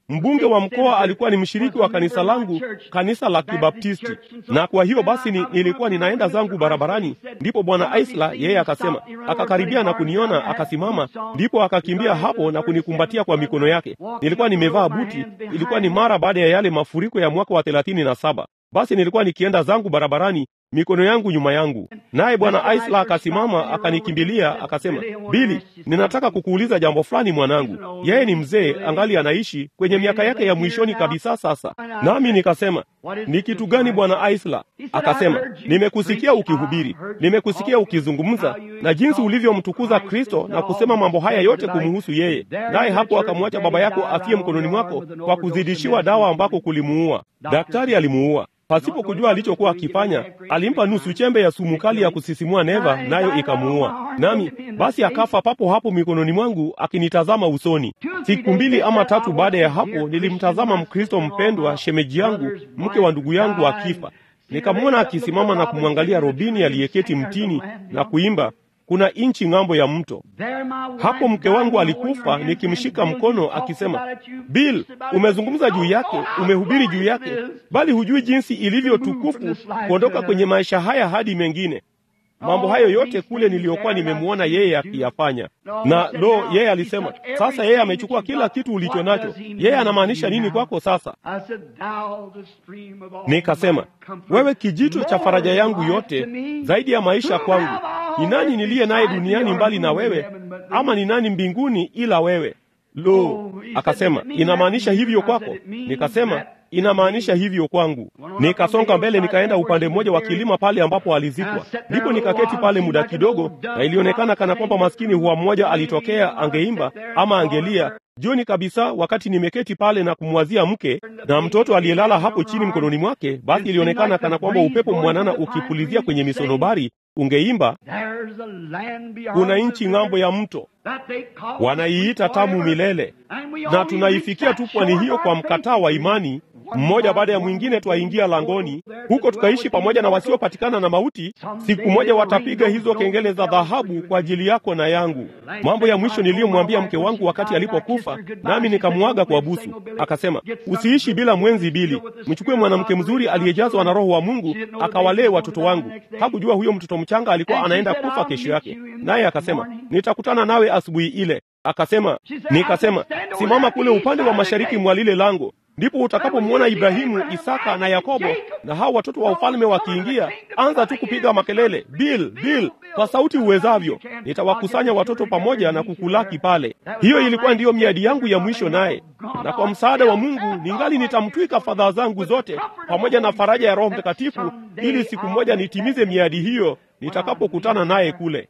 Mbunge wa mkoa alikuwa ni mshiriki wa kanisa langu, kanisa la Kibaptisti, na kwa hiyo basi ni, nilikuwa ninaenda zangu barabarani, ndipo bwana Isla yeye akasema, akakaribia na kuniona, akasimama, ndipo akakimbia hapo na kunikumbatia kwa mikono yake. Nilikuwa nimevaa buti, ilikuwa ni mara baada ya yale mafuriko ya mwaka wa thelathini na saba. Basi nilikuwa nikienda zangu barabarani mikono yangu nyuma yangu, naye bwana Isla akasimama akanikimbilia, akasema, Bili, ninataka kukuuliza jambo fulani mwanangu. Yeye ni mzee, angali anaishi kwenye miaka yake ya mwishoni kabisa sasa. Nami nikasema, ni kitu gani bwana Isla? Akasema, nimekusikia ukihubiri, nimekusikia ukizungumza na jinsi ulivyomtukuza Kristo na kusema mambo haya yote kumhusu yeye, naye hapo akamwacha baba yako afie mkononi mwako kwa kuzidishiwa dawa ambako kulimuua. Daktari alimuua pasipo kujua alichokuwa akifanya. Alimpa nusu chembe ya sumu kali ya kusisimua neva, nayo ikamuua. Nami basi akafa papo hapo mikononi mwangu, akinitazama usoni. Siku mbili ama tatu baada ya hapo, nilimtazama Mkristo mpendwa, shemeji yangu, mke wa ndugu yangu, akifa. Nikamwona akisimama na kumwangalia Robini aliyeketi mtini na kuimba kuna inchi ng'ambo ya mto. Hapo mke wangu alikufa, nikimshika mkono akisema, Bill, umezungumza juu yake, umehubiri juu yake, bali hujui jinsi ilivyo tukufu kuondoka kwenye maisha haya hadi mengine. Mambo hayo yote kule niliyokuwa nimemwona yeye akiyafanya. Na lo, yeye alisema, sasa yeye amechukua kila kitu ulicho nacho. Yeye anamaanisha nini kwako sasa? Nikasema, wewe kijito cha faraja yangu yote, zaidi ya maisha kwangu. Ni nani niliye naye duniani mbali na wewe? Ama ni nani mbinguni ila wewe? Lo, akasema, inamaanisha hivyo kwako? Nikasema, inamaanisha hivyo kwangu. Nikasonga mbele, nikaenda upande mmoja wa kilima pale ambapo alizikwa. Ndipo nikaketi pale muda kidogo, na ilionekana kana kwamba maskini huwa mmoja alitokea, angeimba ama angelia jioni kabisa, wakati nimeketi pale na kumwazia mke na mtoto aliyelala hapo chini mkononi mwake. Basi ilionekana kana kwamba upepo mwanana ukipulizia kwenye misonobari ungeimba, kuna nchi ng'ambo ya mto wanaiita tamu milele, na tunaifikia tu pwani hiyo kwa mkataa wa imani mmoja baada ya mwingine twaingia langoni huko, tukaishi pamoja na wasiopatikana na mauti. Siku moja watapiga hizo kengele za dhahabu kwa ajili yako na yangu. Mambo ya mwisho niliyomwambia mke wangu wakati alipokufa, nami nikamwaga kwa busu. Akasema, usiishi bila mwenzi Bili, mchukue mwanamke mzuri aliyejazwa na Roho wa Mungu akawalee watoto wangu. Hakujua huyo mtoto mchanga alikuwa anaenda kufa kesho yake, naye akasema, nitakutana nawe asubuhi ile. Akasema, nikasema, simama kule upande wa mashariki mwa lile lango ndipo utakapomwona Ibrahimu, Isaka na Yakobo na hao watoto wa ufalme wakiingia. Anza tu kupiga makelele, Bill, Bill, kwa sauti uwezavyo. Nitawakusanya watoto pamoja na kukulaki pale. Hiyo ilikuwa ndiyo miadi yangu ya mwisho naye, na kwa msaada wa Mungu ningali nitamtwika fadhaa zangu zote pamoja na faraja ya Roho Mtakatifu, ili siku moja nitimize miadi hiyo nitakapokutana naye kule.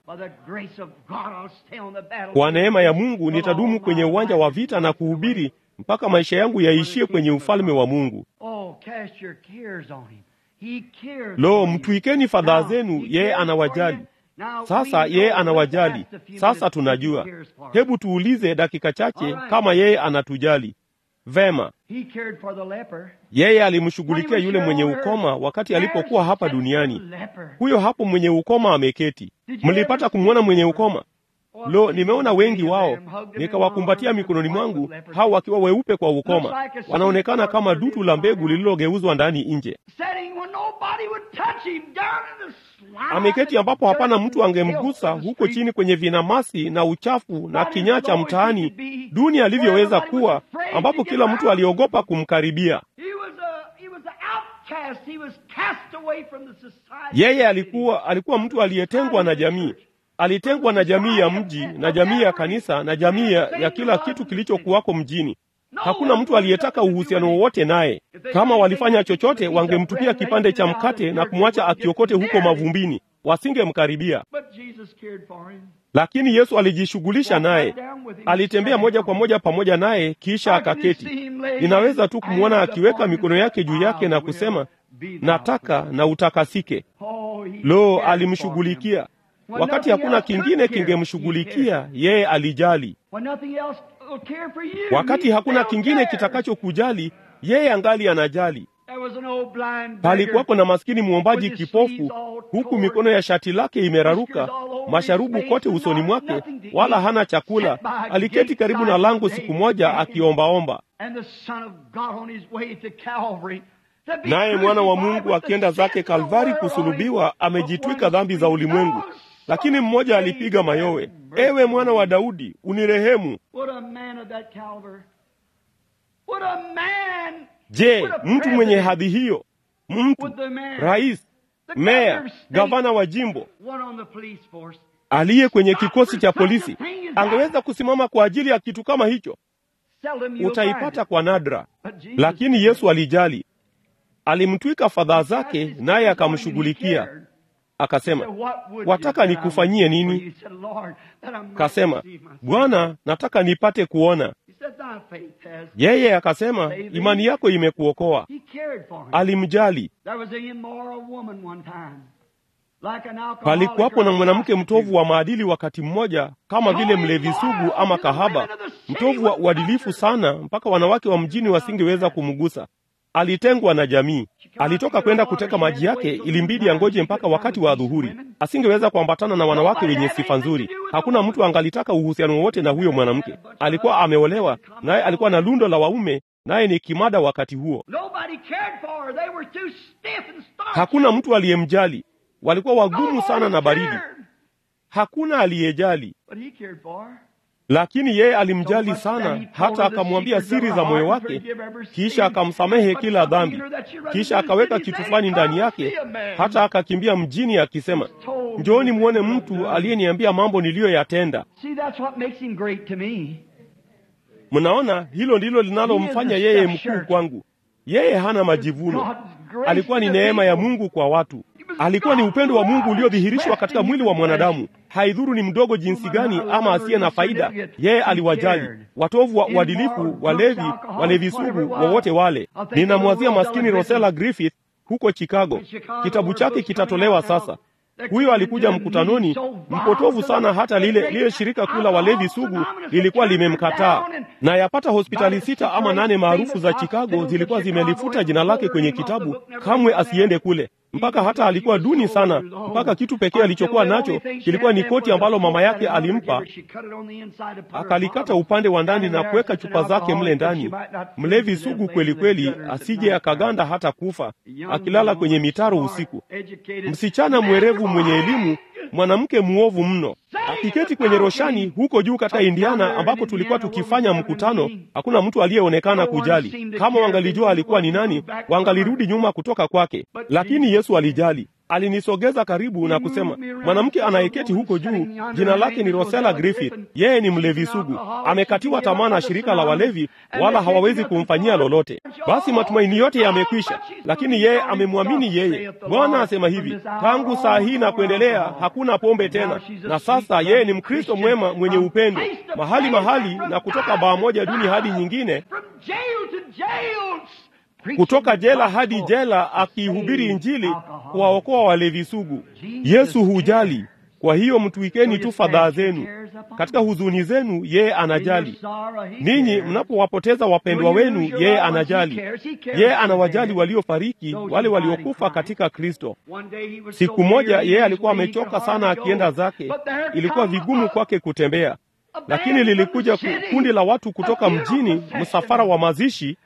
Kwa neema ya Mungu nitadumu kwenye uwanja wa vita na kuhubiri mpaka maisha yangu yaishie kwenye ufalme wa Mungu. Lo, mtwikeni fadhaa zenu, yeye anawajali. Sasa yeye anawajali. Sasa tunajua. Hebu tuulize dakika chache kama yeye anatujali. Vema, yeye alimshughulikia yule mwenye ukoma wakati alipokuwa hapa duniani. Huyo hapo mwenye ukoma ameketi. Mlipata kumwona mwenye ukoma? Lo, nimeona wengi wao, nikawakumbatia mikononi mwangu, hao wakiwa weupe kwa ukoma, wanaonekana kama dutu la mbegu lililogeuzwa ndani nje. Ameketi ambapo hapana mtu angemgusa, huko chini kwenye vinamasi na uchafu na kinyaa cha mtaani, duni alivyoweza kuwa, ambapo kila mtu aliogopa kumkaribia. Yeye alikuwa alikuwa mtu aliyetengwa na jamii alitengwa na jamii ya mji na jamii ya kanisa na jamii ya, ya kila kitu kilichokuwako mjini. Hakuna mtu aliyetaka uhusiano wowote naye. Kama walifanya chochote, wangemtupia kipande cha mkate na kumwacha akiokote huko mavumbini, wasingemkaribia. Lakini Yesu alijishughulisha naye, alitembea moja kwa moja pamoja naye, kisha akaketi. Ninaweza tu kumwona akiweka mikono yake juu yake na kusema, nataka na utakasike. Lo, alimshughulikia wakati hakuna kingine kingemshughulikia yeye, alijali. Wakati hakuna kingine kitakachokujali yeye, angali anajali. There was an old blind palikuwako beggar na maskini mwombaji kipofu huku mikono ya shati lake imeraruka masharubu kote usoni mwake wala hana chakula aliketi karibu na lango siku moja akiombaomba and the Son of God on his way to Calvary. to be naye mwana wa crucified mungu with the akienda zake sins of the kalvari world on kusulubiwa his- amejitwika dhambi za ulimwengu lakini mmoja alipiga mayowe ewe mwana wa daudi unirehemu What a man of that caliber. What a man. je What a mtu mwenye president. hadhi hiyo mtu What the man. rais The meya governor of state. gavana wa jimbo One on the police force. aliye kwenye kikosi cha polisi angeweza kusimama kwa ajili ya kitu kama hicho Seldom you'll utaipata find it. kwa nadra But Jesus lakini yesu alijali alimtwika fadhaa zake naye akamshughulikia akasema wataka nikufanyie nini kasema bwana nataka nipate kuona yeye akasema imani yako imekuokoa alimjali palikuwapo na mwanamke mtovu wa maadili wakati mmoja kama vile mlevi sugu ama kahaba mtovu wa uadilifu sana mpaka wanawake wa mjini wasingeweza kumgusa alitengwa na jamii alitoka kwenda kuteka maji yake ilimbidi angoje mpaka wakati wa adhuhuri asingeweza kuambatana na wanawake wenye sifa nzuri hakuna mtu angalitaka uhusiano wowote na huyo mwanamke alikuwa ameolewa naye alikuwa na lundo la waume naye ni kimada wakati huo hakuna mtu aliyemjali walikuwa wagumu sana na baridi hakuna aliyejali lakini yeye alimjali sana hata akamwambia siri za moyo wake kisha akamsamehe kila dhambi kisha akaweka kitu fulani ndani yake hata akakimbia mjini akisema njooni mwone mtu aliyeniambia mambo niliyoyatenda mnaona hilo ndilo linalomfanya yeye mkuu kwangu yeye hana majivuno alikuwa ni neema ya mungu kwa watu alikuwa ni upendo wa mungu uliodhihirishwa katika mwili wa mwanadamu haidhuru ni mdogo jinsi gani ama asiye na faida yeye aliwajali watovu wa uadilifu walevi walevi sugu wowote wale ninamwazia maskini rosela griffith huko chicago kitabu chake kitatolewa sasa huyo alikuja mkutanoni mpotovu sana hata lile lile shirika kuu la walevi sugu lilikuwa limemkataa na yapata hospitali sita ama nane maarufu za chicago zilikuwa zimelifuta jina lake kwenye kitabu kamwe asiende kule mpaka hata alikuwa duni sana mpaka kitu pekee alichokuwa nacho kilikuwa ni koti ambalo mama yake alimpa akalikata upande wa ndani na kuweka chupa zake mle ndani mlevi sugu kweli kweli asije akaganda hata kufa akilala kwenye mitaro usiku msichana mwerevu mwenye elimu mwanamke mwovu mno akiketi kwenye roshani huko juu katika indiana ambapo tulikuwa tukifanya mkutano hakuna mtu aliyeonekana kujali kama wangalijua alikuwa ni nani wangalirudi nyuma kutoka kwake lakini yesu alijali alinisogeza karibu na kusema mwanamke anayeketi huko juu jina lake ni rosela griffith yeye ni mlevi sugu amekatiwa tamaa na shirika la walevi wala hawawezi kumfanyia lolote basi matumaini yote yamekwisha lakini yeye amemwamini yeye bwana asema hivi tangu saa hii na kuendelea hakuna pombe tena na sasa yeye ni mkristo mwema mwenye upendo mahali mahali na kutoka baa moja duni hadi nyingine kutoka jela hadi jela akiihubiri injili kuwaokoa walevi sugu yesu hujali kwa hiyo mtuikeni tu fadhaa zenu katika huzuni zenu yeye anajali ninyi mnapowapoteza wapendwa wenu yeye anajali yeye anawajali waliofariki wale waliokufa katika kristo siku moja yeye alikuwa amechoka sana akienda zake ilikuwa vigumu kwake kutembea lakini lilikuja kundi la watu kutoka mjini msafara wa mazishi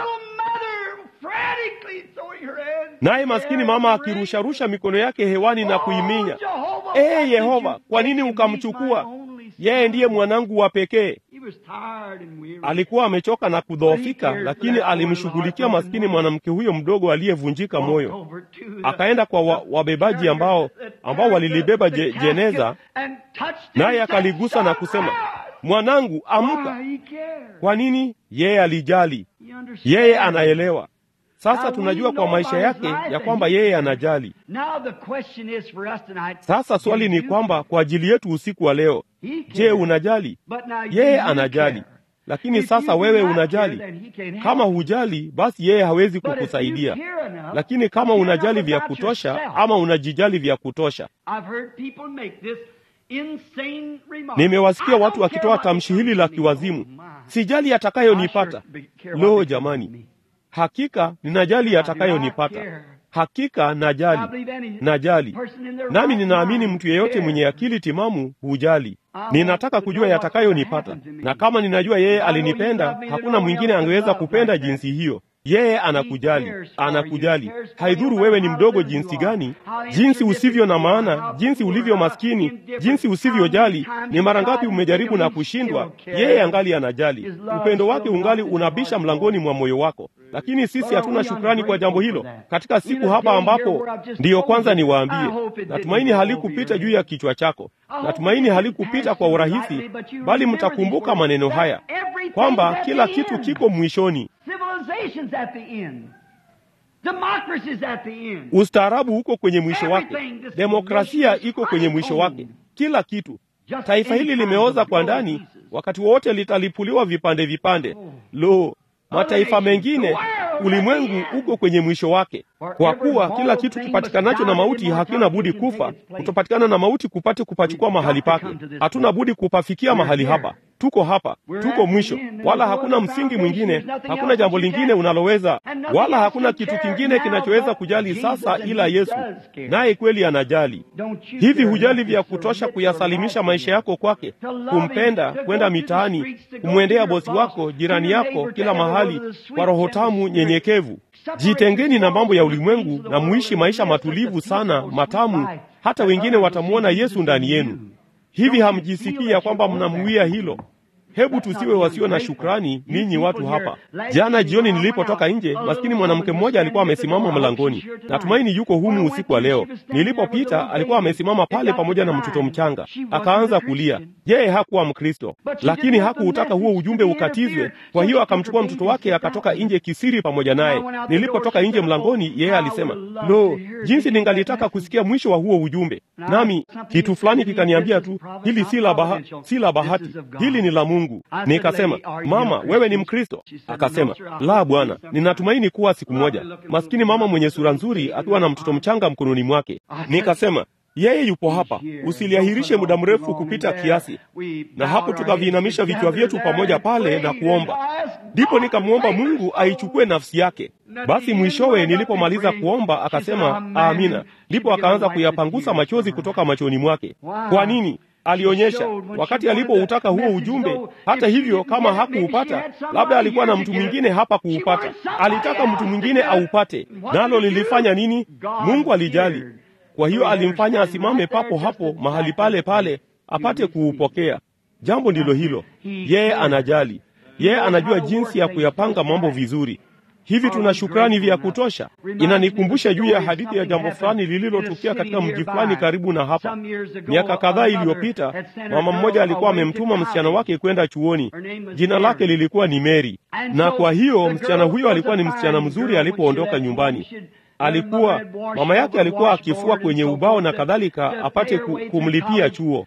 naye maskini mama akirusharusha mikono yake hewani na kuiminya ee yehova kwa nini ukamchukua yeye ndiye mwanangu wa pekee alikuwa amechoka na kudhoofika lakini alimshughulikia maskini mwanamke huyo mdogo aliyevunjika moyo akaenda kwa wa, wabebaji ambao ambao walilibeba je, jeneza naye akaligusa na kusema mwanangu amka kwa nini yeye alijali yeye anaelewa sasa tunajua kwa maisha yake ya kwamba yeye anajali sasa swali ni kwamba kwa ajili yetu usiku wa leo je unajali yeye anajali lakini sasa wewe unajali kama hujali basi yeye hawezi kukusaidia lakini kama unajali vya kutosha ama unajijali vya kutosha nimewasikia watu wakitoa tamshi hili la kiwazimu sijali atakayonipata lo jamani hakika ninajali yatakayonipata hakika najali najali nami ninaamini mtu yeyote mwenye akili timamu hujali ninataka kujua yatakayonipata na kama ninajua yeye alinipenda hakuna mwingine angeweza kupenda jinsi hiyo yeye anakujali anakujali haidhuru wewe ni mdogo jinsi gani jinsi usivyo na maana jinsi ulivyo maskini jinsi usivyojali ni mara ngapi umejaribu na kushindwa yeye angali anajali upendo wake ungali unabisha mlangoni mwa moyo wako lakini sisi hatuna shukrani kwa jambo hilo katika siku hapa ambapo ndiyo kwanza niwaambie natumaini halikupita juu ya kichwa chako natumaini halikupita kwa urahisi bali mtakumbuka maneno haya kwamba kila kitu kiko mwishoni ustaarabu uko kwenye mwisho wake demokrasia iko kwenye mwisho wake kila kitu taifa hili limeoza kwa ndani wakati wowote litalipuliwa vipande vipande lo mataifa mengine ulimwengu uko kwenye mwisho wake kwa kuwa kila kitu kipatikanacho na mauti hakina budi kufa kutopatikana na mauti kupate kupachukua mahali pake hatuna budi kupafikia mahali hapa tuko hapa tuko mwisho wala hakuna msingi mwingine hakuna jambo lingine unaloweza wala hakuna kitu kingine kinachoweza kujali sasa ila yesu naye kweli anajali hivi hujali vya kutosha kuyasalimisha maisha yako kwake kumpenda kwenda mitaani kumwendea bosi wako jirani yako kila mahali kwa roho tamu nyenyekevu jitengeni na mambo ya ulimwengu na muishi maisha matulivu sana matamu hata wengine watamwona yesu ndani yenu hivi hamjisikii ya kwamba mnamuia hilo hebu tusiwe wasio na shukrani ninyi watu hapa jana jioni nilipotoka nje maskini mwanamke mmoja alikuwa amesimama mlangoni natumaini yuko humu usiku wa leo nilipopita alikuwa amesimama pale pamoja na mtoto mchanga akaanza kulia yeye hakuwa mkristo lakini hakuutaka huo ujumbe ukatizwe kwa hiyo akamchukua mtoto wake akatoka nje kisiri pamoja naye nilipotoka nje mlangoni yeye alisema lo jinsi ningalitaka kusikia mwisho wa huo ujumbe nami kitu fulani kikaniambia tu hili si la baha, si la bahati hili ni la mungu nikasema mama wewe ni mkristo akasema la bwana ninatumaini kuwa siku moja maskini mama mwenye sura nzuri akiwa na mtoto mchanga mkononi mwake nikasema yeye yupo hapa usiliahirishe muda mrefu kupita kiasi na hapo tukaviinamisha vichwa vyetu pamoja pale na kuomba ndipo nikamwomba mungu aichukue nafsi yake basi mwishowe nilipomaliza kuomba akasema amina ndipo akaanza kuyapangusa machozi kutoka machoni mwake kwa nini alionyesha wakati alipoutaka huo ujumbe hata hivyo kama hakuupata labda alikuwa na mtu mwingine hapa kuupata alitaka mtu mwingine aupate nalo lilifanya nini mungu alijali kwa hiyo alimfanya asimame papo hapo mahali pale pale apate kuupokea jambo ndilo hilo yeye anajali yeye anajua jinsi ya kuyapanga mambo vizuri hivi tuna shukrani vya kutosha inanikumbusha juu ya hadithi ya jambo fulani lililotukia katika mji fulani karibu na hapa miaka kadhaa iliyopita mama mmoja alikuwa amemtuma msichana wake kwenda chuoni jina lake lilikuwa ni meri na kwa hiyo msichana huyo alikuwa ni msichana mzuri alipoondoka nyumbani alikuwa mama yake alikuwa akifua kwenye ubao na kadhalika apate kumlipia chuo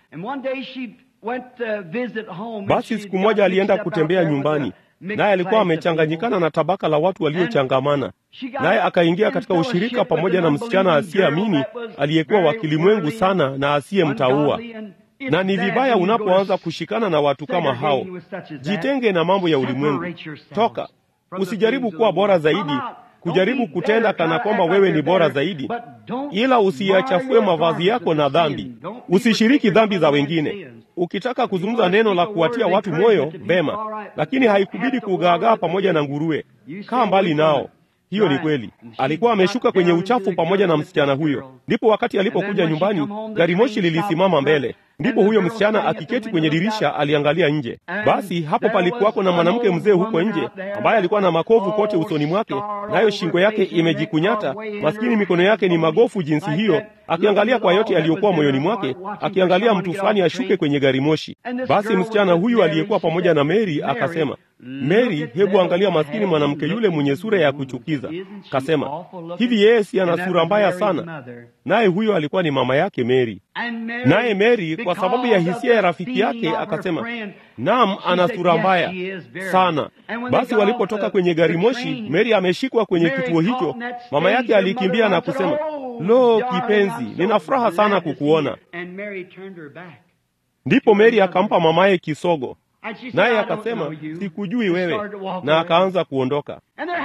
basi siku moja alienda kutembea nyumbani naye alikuwa amechanganyikana na tabaka la watu waliochangamana naye akaingia katika ushirika pamoja na msichana asiyeamini aliyekuwa wa kilimwengu sana na asiyemtaua na ni vibaya unapoanza kushikana na watu kama hao jitenge na mambo ya ulimwengu toka usijaribu kuwa bora zaidi kujaribu kutenda kana kwamba wewe ni bora zaidi ila usiyachafue mavazi yako na dhambi usishiriki dhambi za wengine ukitaka kuzungumza neno la kuwatia watu moyo vema lakini haikubidi kugaagaa pamoja na nguruwe kaa mbali nao hiyo ni kweli alikuwa ameshuka kwenye uchafu pamoja na msichana huyo ndipo wakati alipokuja nyumbani gari moshi lilisimama mbele ndipo huyo msichana akiketi kwenye dirisha aliangalia nje basi hapo palikuwako na mwanamke mzee huko nje ambaye alikuwa na makovu kote usoni mwake nayo shingo yake imejikunyata maskini mikono yake ni magofu jinsi hiyo akiangalia kwa yote yaliyokuwa moyoni mwake akiangalia mtu fulani ashuke kwenye gari moshi basi msichana huyu aliyekuwa pamoja na meri akasema meri hebu angalia maskini mwanamke yule mwenye sura ya kuchukiza kasema hivi yeye si ana sura mbaya sana naye huyo alikuwa ni mama yake meri naye meri kwa sababu ya hisia ya rafiki yake akasema nam ana sura mbaya sana basi walipotoka kwenye gari moshi meri ameshikwa kwenye kituo hicho mama yake alikimbia na kusema lo kipenzi nina furaha sana kukuona ndipo meri akampa mamaye kisogo naye akasema sikujui wewe, na akaanza kuondoka.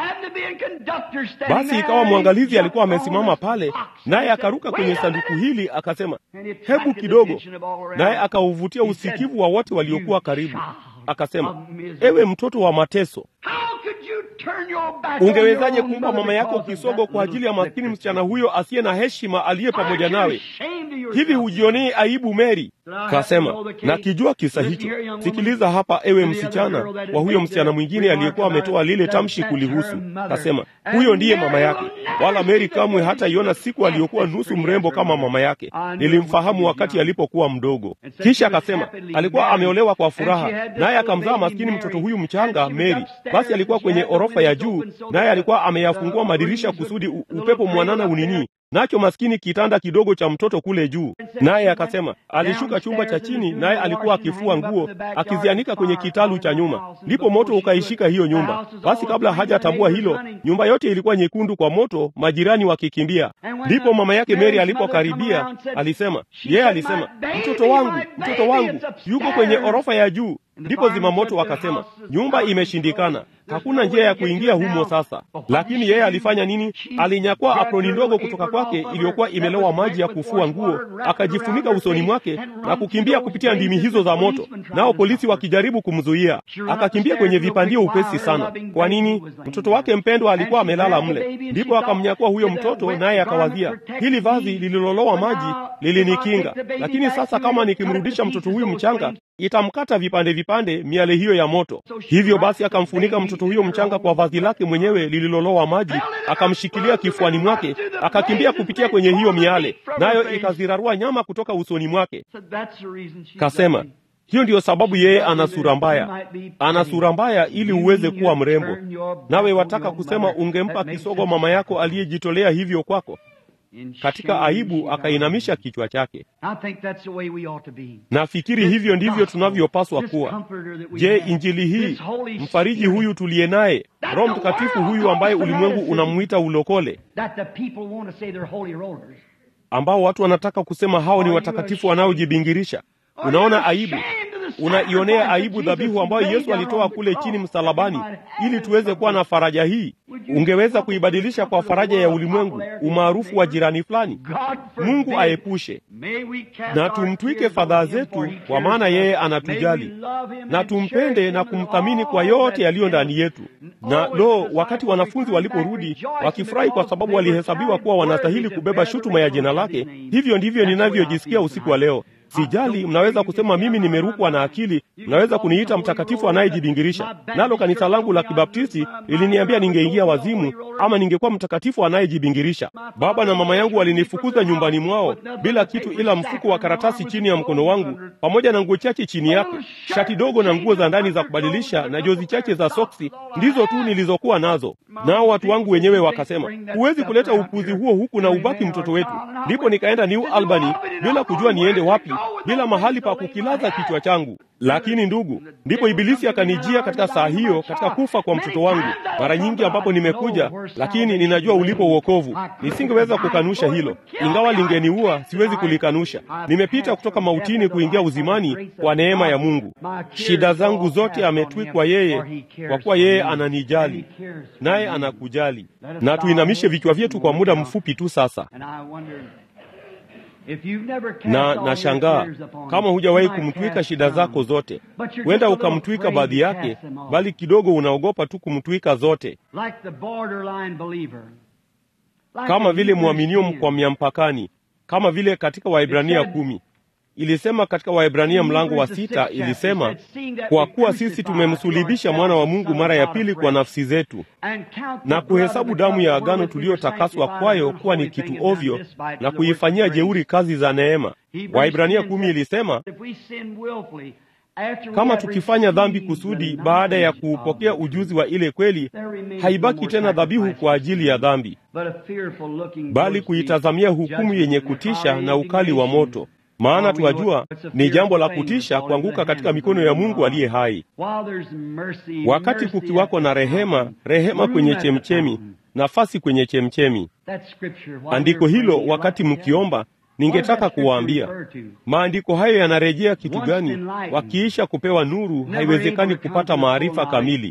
Basi ikawa mwangalizi alikuwa amesimama pale, naye akaruka kwenye sanduku hili akasema, hebu kidogo, naye akauvutia usikivu wa wote waliokuwa karibu, akasema, ewe mtoto wa mateso, ungewezaje kumpa mama yako kisogo kwa ajili ya maskini msichana huyo asiye na heshima aliye pamoja nawe? Hivi hujionei aibu, Meri? Kasema, nakijua kisa hicho. Sikiliza hapa, ewe msichana wa huyo msichana mwingine aliyekuwa ametoa lile tamshi kulihusu. Kasema, huyo ndiye mama yake, wala Meri kamwe hataiona siku aliyokuwa nusu mrembo kama mama yake. Nilimfahamu wakati alipokuwa mdogo. Kisha akasema alikuwa ameolewa kwa furaha, naye akamzaa maskini mtoto huyu mchanga Meri. Basi alikuwa kwenye orofa ya juu, naye alikuwa ameyafungua madirisha kusudi upepo mwanana unini nacho maskini kitanda kidogo cha mtoto kule juu. Naye akasema alishuka chumba cha chini, naye alikuwa akifua nguo akizianika kwenye kitalu cha nyuma, ndipo moto ukaishika hiyo nyumba. Basi kabla hajatambua hilo, nyumba yote ilikuwa nyekundu kwa moto, majirani wakikimbia. Ndipo mama yake Mary alipokaribia, alisema yeye, yeah, alisema mtoto wangu, mtoto wangu yuko kwenye orofa ya juu. Ndipo zimamoto wakasema nyumba imeshindikana, hakuna njia ya kuingia humo sasa. Lakini yeye alifanya nini? Alinyakua aproni ndogo kutoka kwake iliyokuwa imelowa maji ya kufua nguo, akajifunika usoni mwake na kukimbia kupitia ndimi hizo za moto, nao polisi wakijaribu kumzuia. Akakimbia kwenye vipandio upesi sana. Kwa nini? Mtoto wake mpendwa alikuwa amelala mle. Ndipo akamnyakua huyo mtoto, naye akawazia, hili vazi lililolowa maji lilinikinga, lakini sasa kama nikimrudisha mtoto huyu mchanga itamkata vipande vipande miale hiyo ya moto. Hivyo basi akamfunika mtoto huyo mchanga kwa vazi lake mwenyewe lililolowa maji, akamshikilia kifuani mwake, akakimbia kupitia kwenye hiyo miale, nayo ikazirarua nyama kutoka usoni mwake. Kasema hiyo ndiyo sababu yeye ana sura mbaya, ana sura mbaya ili uweze kuwa mrembo. Nawe wataka kusema ungempa kisogo mama yako aliyejitolea hivyo kwako? Katika aibu akainamisha kichwa chake. Nafikiri hivyo ndivyo tunavyopaswa kuwa. Je, injili hii, mfariji huyu tuliye naye, Roho Mtakatifu huyu ambaye ulimwengu unamwita ulokole, ambao watu wanataka kusema hao ni watakatifu wanaojibingirisha, unaona aibu unaionea aibu dhabihu ambayo Yesu alitoa kule chini msalabani ili tuweze kuwa na faraja hii. Ungeweza kuibadilisha kwa faraja ya ulimwengu, umaarufu wa jirani fulani. Mungu aepushe na tumtwike fadhaa zetu, kwa maana yeye anatujali, na tumpende na kumthamini kwa yote yaliyo ndani yetu. Na lo, wakati wanafunzi waliporudi wakifurahi kwa sababu walihesabiwa kuwa wanastahili kubeba shutuma ya jina lake, hivyo ndivyo ninavyojisikia usiku wa leo. Sijali, mnaweza kusema mimi nimerukwa na akili, mnaweza kuniita mtakatifu anayejibingirisha. Nalo kanisa langu la Kibaptisti liliniambia ningeingia wazimu ama ningekuwa mtakatifu anayejibingirisha. Baba na mama yangu walinifukuza nyumbani mwao bila kitu ila mfuko wa karatasi chini ya mkono wangu pamoja na nguo chache chini yake, shati dogo na nguo za ndani za kubadilisha na jozi chache za soksi, ndizo tu nilizokuwa nazo. Nao watu wangu wenyewe wakasema, huwezi kuleta upuzi huo huku na ubaki mtoto wetu. Ndipo nikaenda New Albany bila kujua niende wapi bila mahali pa kukilaza kichwa changu. Lakini ndugu, ndipo Ibilisi akanijia katika saa hiyo, katika kufa kwa mtoto wangu. Mara nyingi ambapo nimekuja, lakini ninajua ulipo uokovu. Nisingeweza kukanusha hilo, ingawa lingeniua, siwezi kulikanusha. Nimepita kutoka mautini kuingia uzimani kwa neema ya Mungu. Shida zangu zote ametwikwa yeye, kwa kuwa yeye ananijali, naye anakujali. Na tuinamishe vichwa vyetu kwa muda mfupi tu sasa na nashangaa kama hujawahi kumtwika shida zako zote. Huenda ukamtwika baadhi yake, bali kidogo unaogopa tu kumtwika zote, kama vile mwaminio mkwamia mpakani, kama vile katika Waibrania kumi ilisema katika Waebrania mlango wa sita ilisema, kwa kuwa sisi tumemsulibisha mwana wa Mungu mara ya pili kwa nafsi zetu, na kuhesabu damu ya agano tuliyotakaswa kwayo kuwa ni kitu ovyo, na kuifanyia jeuri kazi za neema. Waebrania kumi ilisema kama tukifanya dhambi kusudi baada ya kuupokea ujuzi wa ile kweli, haibaki tena dhabihu kwa ajili ya dhambi, bali kuitazamia hukumu yenye kutisha na ukali wa moto maana tuwajua ni jambo la kutisha kuanguka katika mikono ya Mungu aliye hai. Wakati kukiwako na rehema, rehema kwenye chemchemi, nafasi kwenye chemchemi. Andiko hilo, wakati mkiomba, Ningetaka kuwaambia maandiko hayo yanarejea kitu gani? Wakiisha kupewa nuru, haiwezekani kupata maarifa kamili.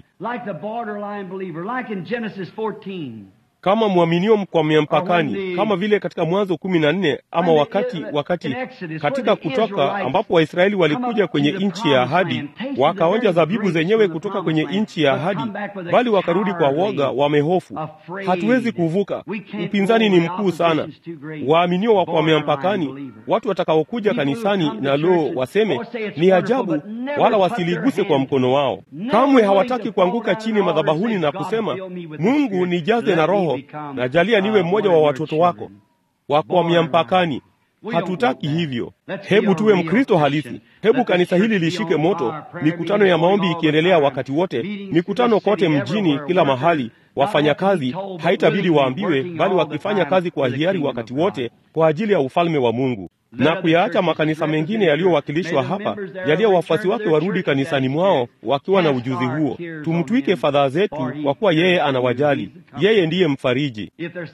Kama mwaminio mkwamia mpakani, kama vile katika Mwanzo kumi na nne ama wakati wakati katika Kutoka ambapo Waisraeli walikuja kwenye nchi ya ahadi, wakaonja zabibu zenyewe kutoka kwenye nchi ya ahadi, bali wakarudi kwa woga, wamehofu. Hatuwezi kuvuka, upinzani ni mkuu sana. Waaminio wa kwamia mpakani, watu watakaokuja kanisani na lo, waseme ni ajabu, wala wasiliguse kwa mkono wao. Kamwe hawataki kuanguka chini madhabahuni na kusema, Mungu nijaze na Roho na jalia niwe mmoja wa watoto wako wakwamia mpakani. Hatutaki hivyo. Hebu tuwe Mkristo halisi. Hebu kanisa hili lishike moto, mikutano ya maombi ikiendelea wakati wote, mikutano kote mjini, kila mahali. Wafanyakazi haitabidi waambiwe, bali wakifanya kazi kwa hiari wakati wote kwa ajili ya ufalme wa Mungu na kuyaacha makanisa mengine yaliyowakilishwa hapa, yaliyo wafuasi wake warudi kanisani mwao wakiwa na ujuzi huo. Tumtwike fadhaa zetu, kwa kuwa yeye anawajali. Yeye ndiye mfariji.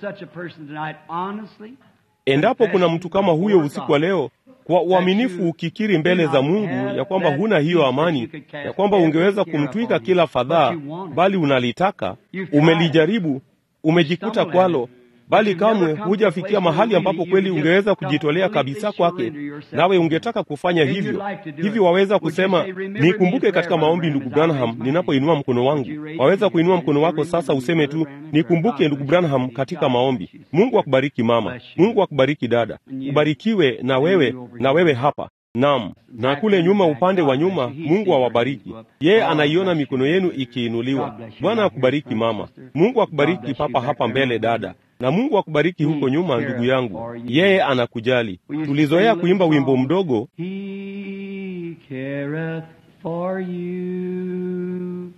Endapo kuna mtu kama huyo usiku wa leo, kwa uaminifu ukikiri mbele za Mungu ya kwamba huna hiyo amani, ya kwamba ungeweza kumtwika kila fadhaa, bali unalitaka, umelijaribu, umejikuta kwalo bali kamwe hujafikia mahali ambapo kweli ungeweza kujitolea kabisa kwake, nawe ungetaka kufanya hivyo hivi. Waweza kusema nikumbuke katika maombi, ndugu Branham, ninapoinua mkono wangu. Waweza kuinua mkono wako sasa, useme tu nikumbuke, ndugu Branham, katika maombi. Mungu akubariki mama, Mungu akubariki dada, ubarikiwe na wewe na wewe hapa Naam, na kule nyuma, upande wa nyuma, Mungu awabariki. Yeye anaiona mikono yenu ikiinuliwa. Bwana akubariki mama, Mungu akubariki papa hapa mbele dada, na Mungu akubariki huko nyuma ndugu yangu. Yeye anakujali. Tulizoea kuimba wimbo mdogo, He careth for you.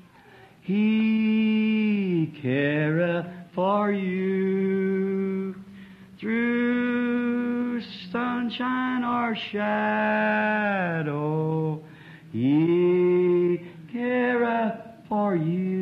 He careth for you. Through sunshine or shadow, He careth for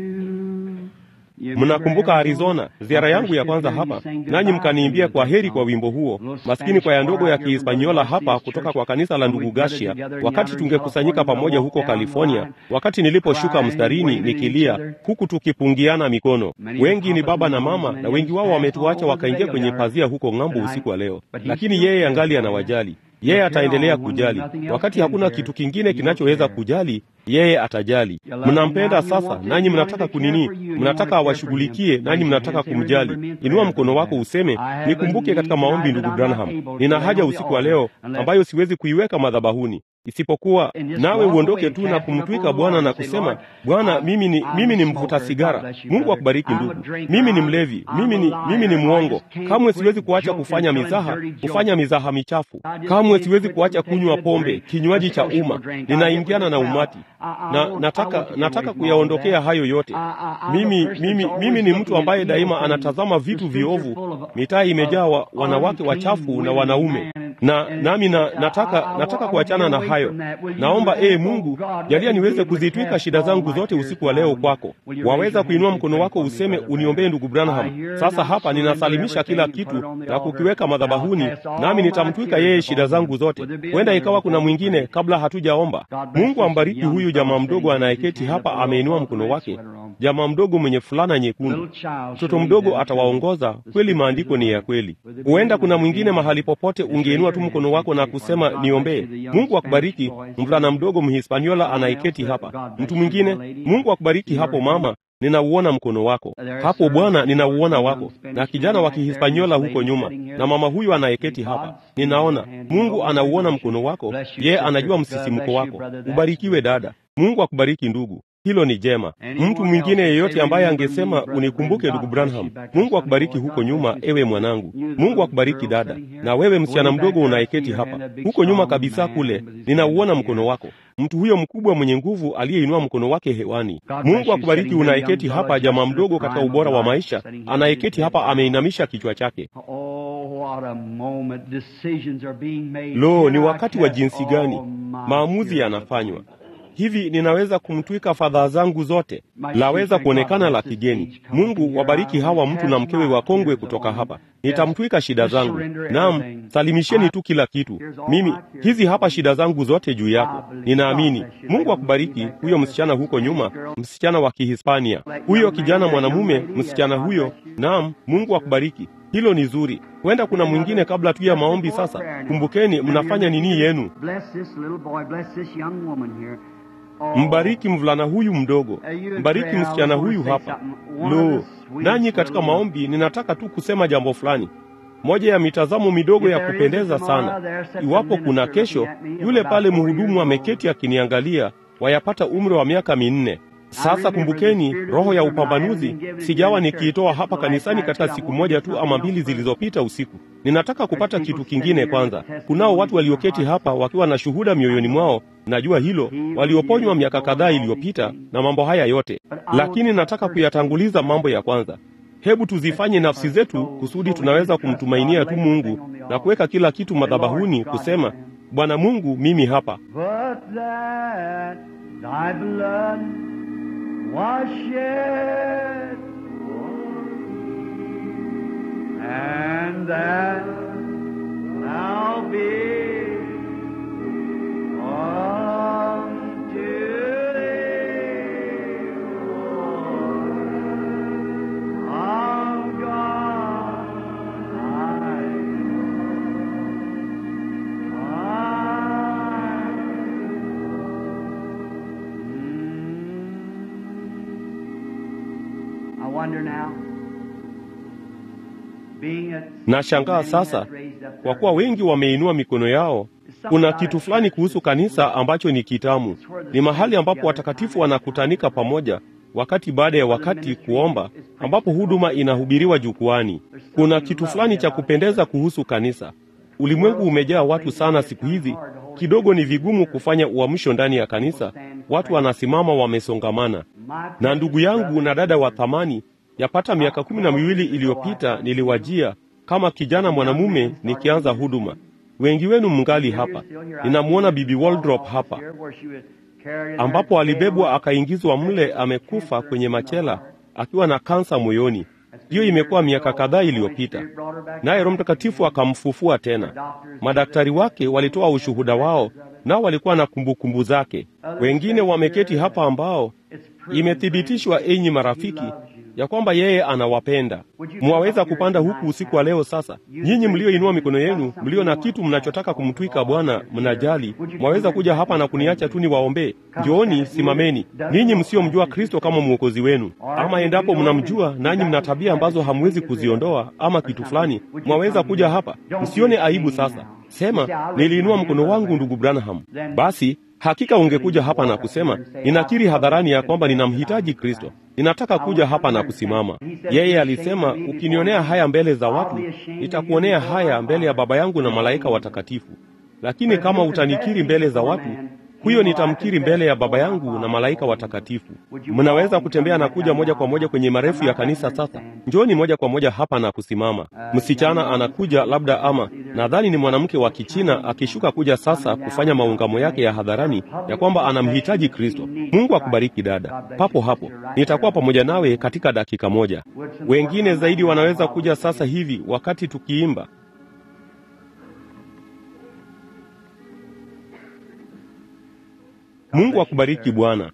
you. Mnakumbuka Arizona, ziara yangu ya kwanza hapa, nanyi mkaniimbia kwa heri kwa wimbo huo. Maskini kwaya ndogo ya Kihispaniola hapa kutoka kwa kanisa la ndugu Gashia, wakati tungekusanyika pamoja huko California, wakati niliposhuka mstarini nikilia, huku tukipungiana mikono. Wengi ni baba na mama, na wengi wao wametuacha wakaingia kwenye pazia huko ng'ambo usiku wa leo, lakini yeye angali anawajali. Yeye ataendelea kujali. Wakati hakuna kitu kingine kinachoweza kujali, yeye atajali. Mnampenda sasa, nanyi mnataka kunini? Mnataka awashughulikie, nanyi mnataka kumjali. Inua mkono wako useme, nikumbuke katika maombi, ndugu Branham. Nina haja usiku wa leo ambayo siwezi kuiweka madhabahuni isipokuwa nawe uondoke tu na kumtwika Bwana na kusema, Bwana, mimi ni, mimi ni mvuta sigara. Mungu akubariki ndugu. Mimi ni mlevi, mimi ni, mimi ni mwongo. Kamwe siwezi kuacha kufanya mizaha, kufanya mizaha michafu. Kamwe siwezi kuacha kunywa pombe, kinywaji cha umma. Ninaingiana na umati na nataka, nataka kuyaondokea hayo yote. Mimi, mimi, mimi ni mtu ambaye daima anatazama vitu viovu. Mitaa imejaa wa, wanawake wachafu na wanaume na nami na, nataka, nataka kuachana na hayo. Naomba ee Mungu, jalia niweze kuzitwika shida zangu zote usiku wa leo kwako. Waweza kuinua mkono wako useme, uniombee ndugu Branham. Sasa hapa ninasalimisha kila kitu na kukiweka madhabahuni, nami nitamtwika yeye shida zangu zote. Huenda ikawa kuna mwingine kabla hatujaomba. Mungu ambariki huyu jamaa mdogo anayeketi hapa, ameinua mkono wake, jamaa mdogo mwenye fulana nyekundu. Mtoto mdogo atawaongoza kweli. Maandiko ni ya kweli. Huenda kuna mwingine mahali popote, ungeinua tu mkono wako na kusema niombee. Mungu akubariki mvulana mdogo Mhispaniola anayeketi hapa. Mtu mwingine, Mungu akubariki hapo mama, ninauona mkono wako hapo Bwana, ninauona wako. Na kijana wa Kihispaniola huko nyuma, na mama huyu anayeketi hapa, ninaona Mungu anauona mkono wako. Yeye anajua msisimko wako. Ubarikiwe dada. Mungu akubariki ndugu. Hilo ni jema. Mtu mwingine yeyote ambaye angesema unikumbuke ndugu Branham, Mungu akubariki huko nyuma, ewe mwanangu. Mungu akubariki dada. Na wewe msichana mdogo unayeketi hapa huko nyuma kabisa kule, ninauona mkono wako. Mtu huyo mkubwa mwenye nguvu aliyeinua mkono wake hewani. Mungu akubariki unayeketi hapa, jamaa mdogo katika ubora wa maisha, anayeketi hapa ameinamisha kichwa chake. Lo, ni wakati wa jinsi gani maamuzi yanafanywa hivi ninaweza kumtwika fadhaa zangu zote? Laweza kuonekana la kigeni. Mungu wabariki hawa mtu na mkewe wakongwe kutoka hapa. nitamtwika shida zangu. Naam, salimisheni tu kila kitu. Mimi hizi hapa shida zangu zote juu yako, ninaamini. Mungu akubariki. Huyo msichana huko nyuma, msichana wa Kihispania, huyo kijana mwanamume, msichana huyo. Naam, Mungu akubariki. Hilo ni zuri. Huenda kuna mwingine kabla tu ya maombi. Sasa kumbukeni, mnafanya nini yenu? Mbariki mvulana huyu mdogo, mbariki msichana huyu hapa. Lo, nanyi katika maombi, ninataka tu kusema jambo fulani. Moja ya mitazamo midogo ya kupendeza sana. Iwapo kuna kesho, yule pale mhudumu ameketi akiniangalia, wayapata umri wa miaka minne. Sasa kumbukeni, roho ya upambanuzi sijawa nikiitoa hapa kanisani katika siku moja tu ama mbili zilizopita usiku. Ninataka kupata kitu kingine kwanza. Kunao watu walioketi hapa wakiwa na shuhuda mioyoni mwao, najua hilo, walioponywa miaka kadhaa iliyopita na mambo haya yote, lakini nataka kuyatanguliza mambo ya kwanza. Hebu tuzifanye nafsi zetu kusudi tunaweza kumtumainia tu Mungu na kuweka kila kitu madhabahuni, kusema Bwana Mungu, mimi hapa was shed and that I'll be unto thee, of God I I wonder now, being at Nashangaa sasa, kwa kuwa wengi wameinua mikono yao. Kuna kitu fulani kuhusu kanisa ambacho ni kitamu. Ni mahali ambapo watakatifu wanakutanika pamoja wakati baada ya wakati kuomba, ambapo huduma inahubiriwa jukwani. Kuna kitu fulani cha kupendeza kuhusu kanisa. Ulimwengu umejaa watu sana siku hizi, kidogo ni vigumu kufanya uamsho ndani ya kanisa. Watu wanasimama wamesongamana. Na ndugu yangu na dada wa thamani, yapata miaka kumi na miwili iliyopita niliwajia kama kijana mwanamume nikianza huduma. Wengi wenu mngali hapa. Ninamwona Bibi Waldrop hapa, ambapo alibebwa akaingizwa mle, amekufa kwenye machela akiwa na kansa moyoni. Hiyo imekuwa miaka kadhaa iliyopita, naye Roho Mtakatifu akamfufua tena. Madaktari wake walitoa ushuhuda wao, nao walikuwa na kumbukumbu zake. Wengine wameketi hapa ambao imethibitishwa, enyi marafiki, ya kwamba yeye anawapenda. Mwaweza kupanda huku usiku wa leo. Sasa nyinyi mlioinua mikono yenu, mlio na kitu mnachotaka kumtwika Bwana, mnajali, mwaweza kuja hapa na kuniacha tu niwaombee. Njooni, simameni, ninyi msiomjua Kristo kama mwokozi wenu. Ama endapo mnamjua nanyi mna tabia ambazo hamwezi kuziondoa ama kitu fulani, mwaweza kuja hapa. Msione aibu. Sasa sema, niliinua mkono wangu, ndugu Branham. Basi hakika ungekuja hapa na kusema, ninakiri hadharani ya kwamba ninamhitaji Kristo, ninataka kuja hapa na kusimama. Yeye alisema, ukinionea haya mbele za watu, nitakuonea haya mbele ya Baba yangu na malaika watakatifu. Lakini kama utanikiri mbele za watu, huyo nitamkiri mbele ya Baba yangu na malaika watakatifu. Mnaweza kutembea na kuja moja kwa moja kwenye marefu ya kanisa. Sasa njoni moja kwa moja hapa na kusimama. Msichana anakuja labda, ama nadhani ni mwanamke wa Kichina akishuka kuja sasa kufanya maungamo yake ya hadharani ya kwamba anamhitaji Kristo. Mungu akubariki dada, papo hapo. Nitakuwa pamoja nawe katika dakika moja. Wengine zaidi wanaweza kuja sasa hivi wakati tukiimba. Mungu akubariki Bwana.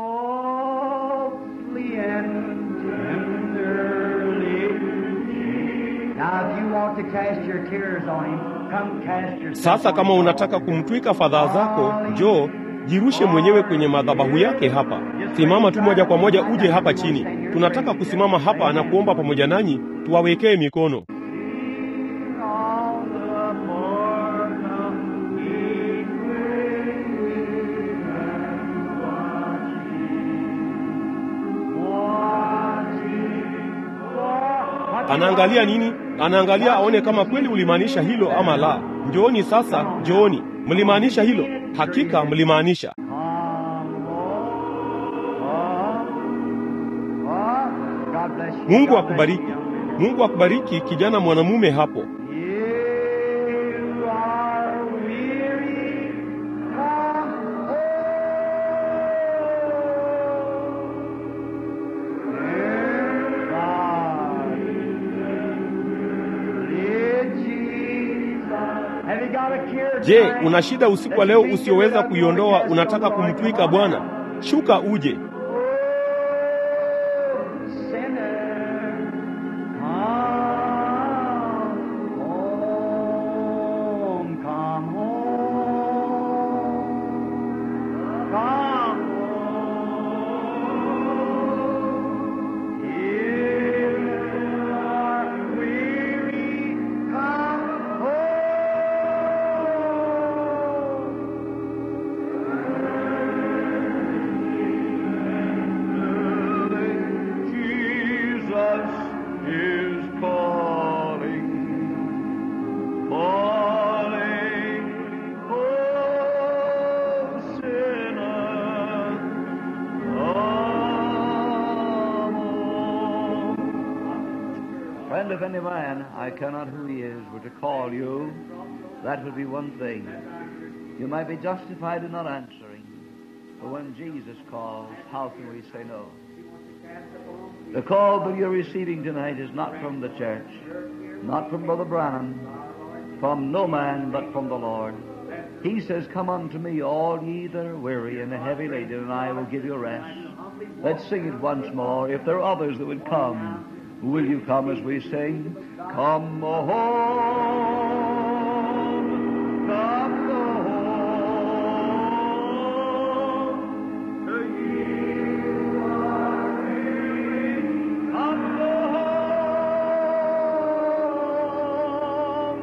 softly and tenderly. Now, if you want to cast your tears on him, come cast yourself Sasa on kama him. unataka kumtwika fadhaa zako, njoo jirushe mwenyewe kwenye madhabahu yake hapa. Simama tu moja kwa moja, uje hapa chini. Tunataka kusimama hapa na kuomba pamoja nanyi, tuwawekee mikono. All the more come ye watching. Anaangalia nini? Anaangalia aone kama kweli ulimaanisha hilo ama la. Njooni sasa, njooni. Mlimaanisha hilo? Hakika mlimaanisha. Come, Lord. Come. Oh, God bless you. Mungu God bless akubariki. you. Mungu akubariki kijana mwanamume hapo. You are weary, come home. God Je, una shida usiku wa leo usioweza kuiondoa? Unataka kumtwika Bwana? Shuka uje. Friend, if any man, I cannot who he is, were to call you, that would be one thing. You might be justified in not answering. But when Jesus calls, how can we say no? The call that you're receiving tonight is not from the church, not from Brother Branham, from no man, but from the Lord. He says, Come unto me, all ye that are weary and heavy laden, and I will give you rest. Let's sing it once more. If there are others that would come, Will you come as we sing? Come home, come home. You are weary, come home.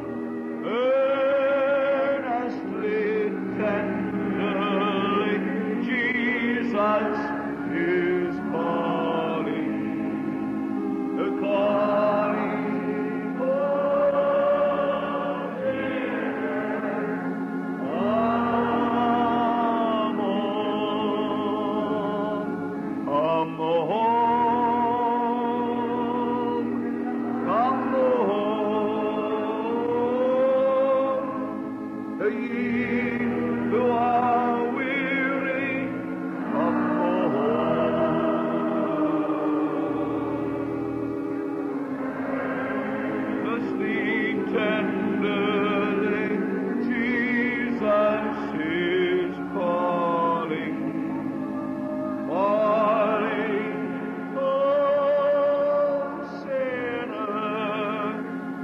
Earnestly, tenderly, Jesus is calling. The calling of heaven. Come home, come home, come home. Ye who are weary, come home. The sweet tenderly, Jesus is calling, calling, oh sinner,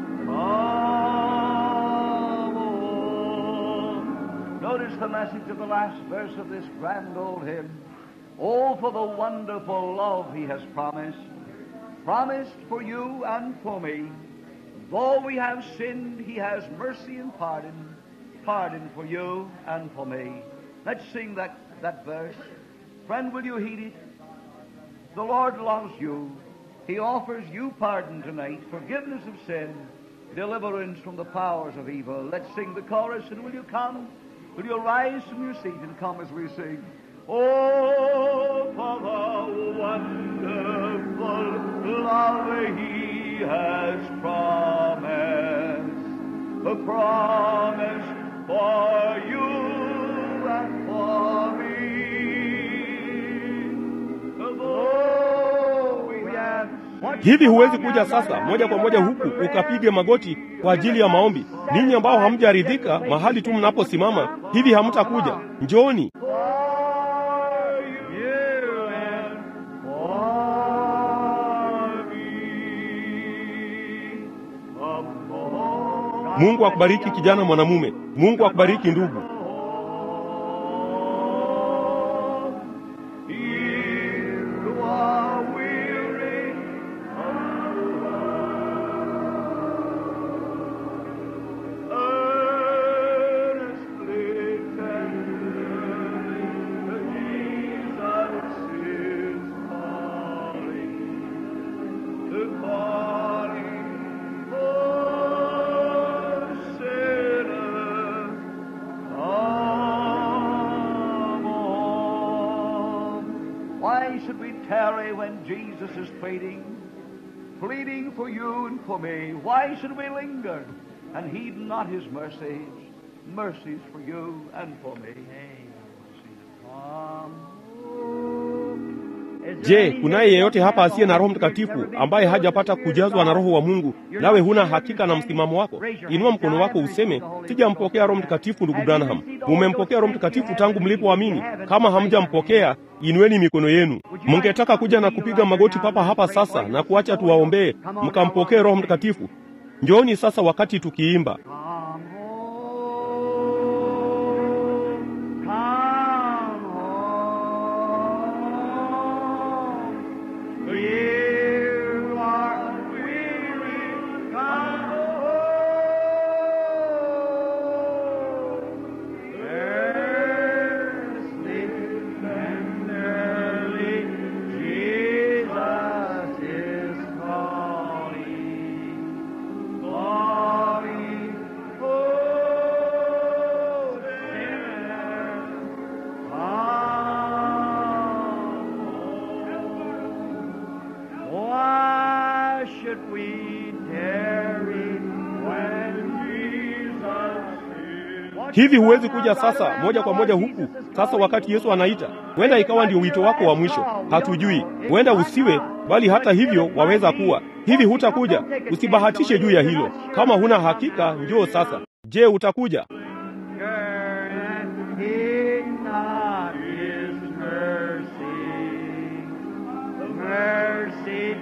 come home. Notice the message of the last verse of this grand old hymn. Oh, for the wonderful love he has promised, promised for you and for me. Though we have sinned, he has mercy and pardon, pardon for you and for me. Let's sing that, that verse. Friend, will you heed it? The Lord loves you. He offers you pardon tonight, forgiveness of sin, deliverance from the powers of evil. Let's sing the chorus, and will you come? Will you rise from your seat and come as we sing? Oh, for the wonderful love He has promised, the promise for you and for me. Though we have Hivi huwezi kuja sasa moja kwa moja huku ukapige magoti kwa ajili ya maombi? Ninyi ambao hamjaridhika mahali tu mnaposimama, hivi hamtakuja? Njooni. for you and for me. Come home. Mungu akubariki kijana mwanamume. Mungu akubariki ndugu. You are weary. Earnestly, tenderly, Jesus is calling. The calling, oh sinner, come home. Why should we tarry when Jesus is pleading, pleading for you and for me? Why should we linger and heed not his mercies, mercies for you and for me? Come home, Je, kunaye yeyote hapa asiye na Roho Mtakatifu ambaye hajapata kujazwa na Roho wa Mungu, nawe huna hakika na msimamo wako? Inua mkono wako useme, sijampokea Roho Mtakatifu. Ndugu Branham, mumempokea Roho Mtakatifu tangu mlipoamini? Kama hamjampokea, inueni mikono yenu. Mungetaka kuja na kupiga magoti papa hapa sasa na kuacha tuwaombee mkampokee Roho Mtakatifu? Njooni sasa wakati tukiimba. Come home, come home. You are weary, come home. Thirsty and early, Jesus is calling. Glory, oh, sinner, come. Why should we tarry when Jesus is? Hivi huwezi kuja sasa moja kwa moja huku sasa, wakati Yesu anaita? Huenda ikawa ndio wito wako wa mwisho, hatujui. Huenda usiwe, bali hata hivyo waweza kuwa hivi. Hutakuja, usibahatishe juu ya hilo. Kama huna hakika, njoo sasa. Je, utakuja? and heed not his mercy, mercy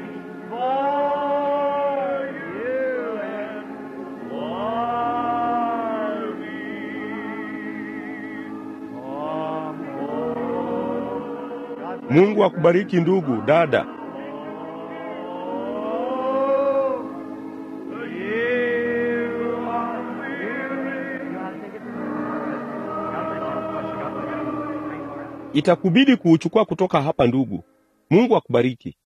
for you and for me. Come home. Mungu akubariki ndugu, dada. You are weary. Itakubidi kuuchukua kutoka hapa ndugu. Mungu akubariki.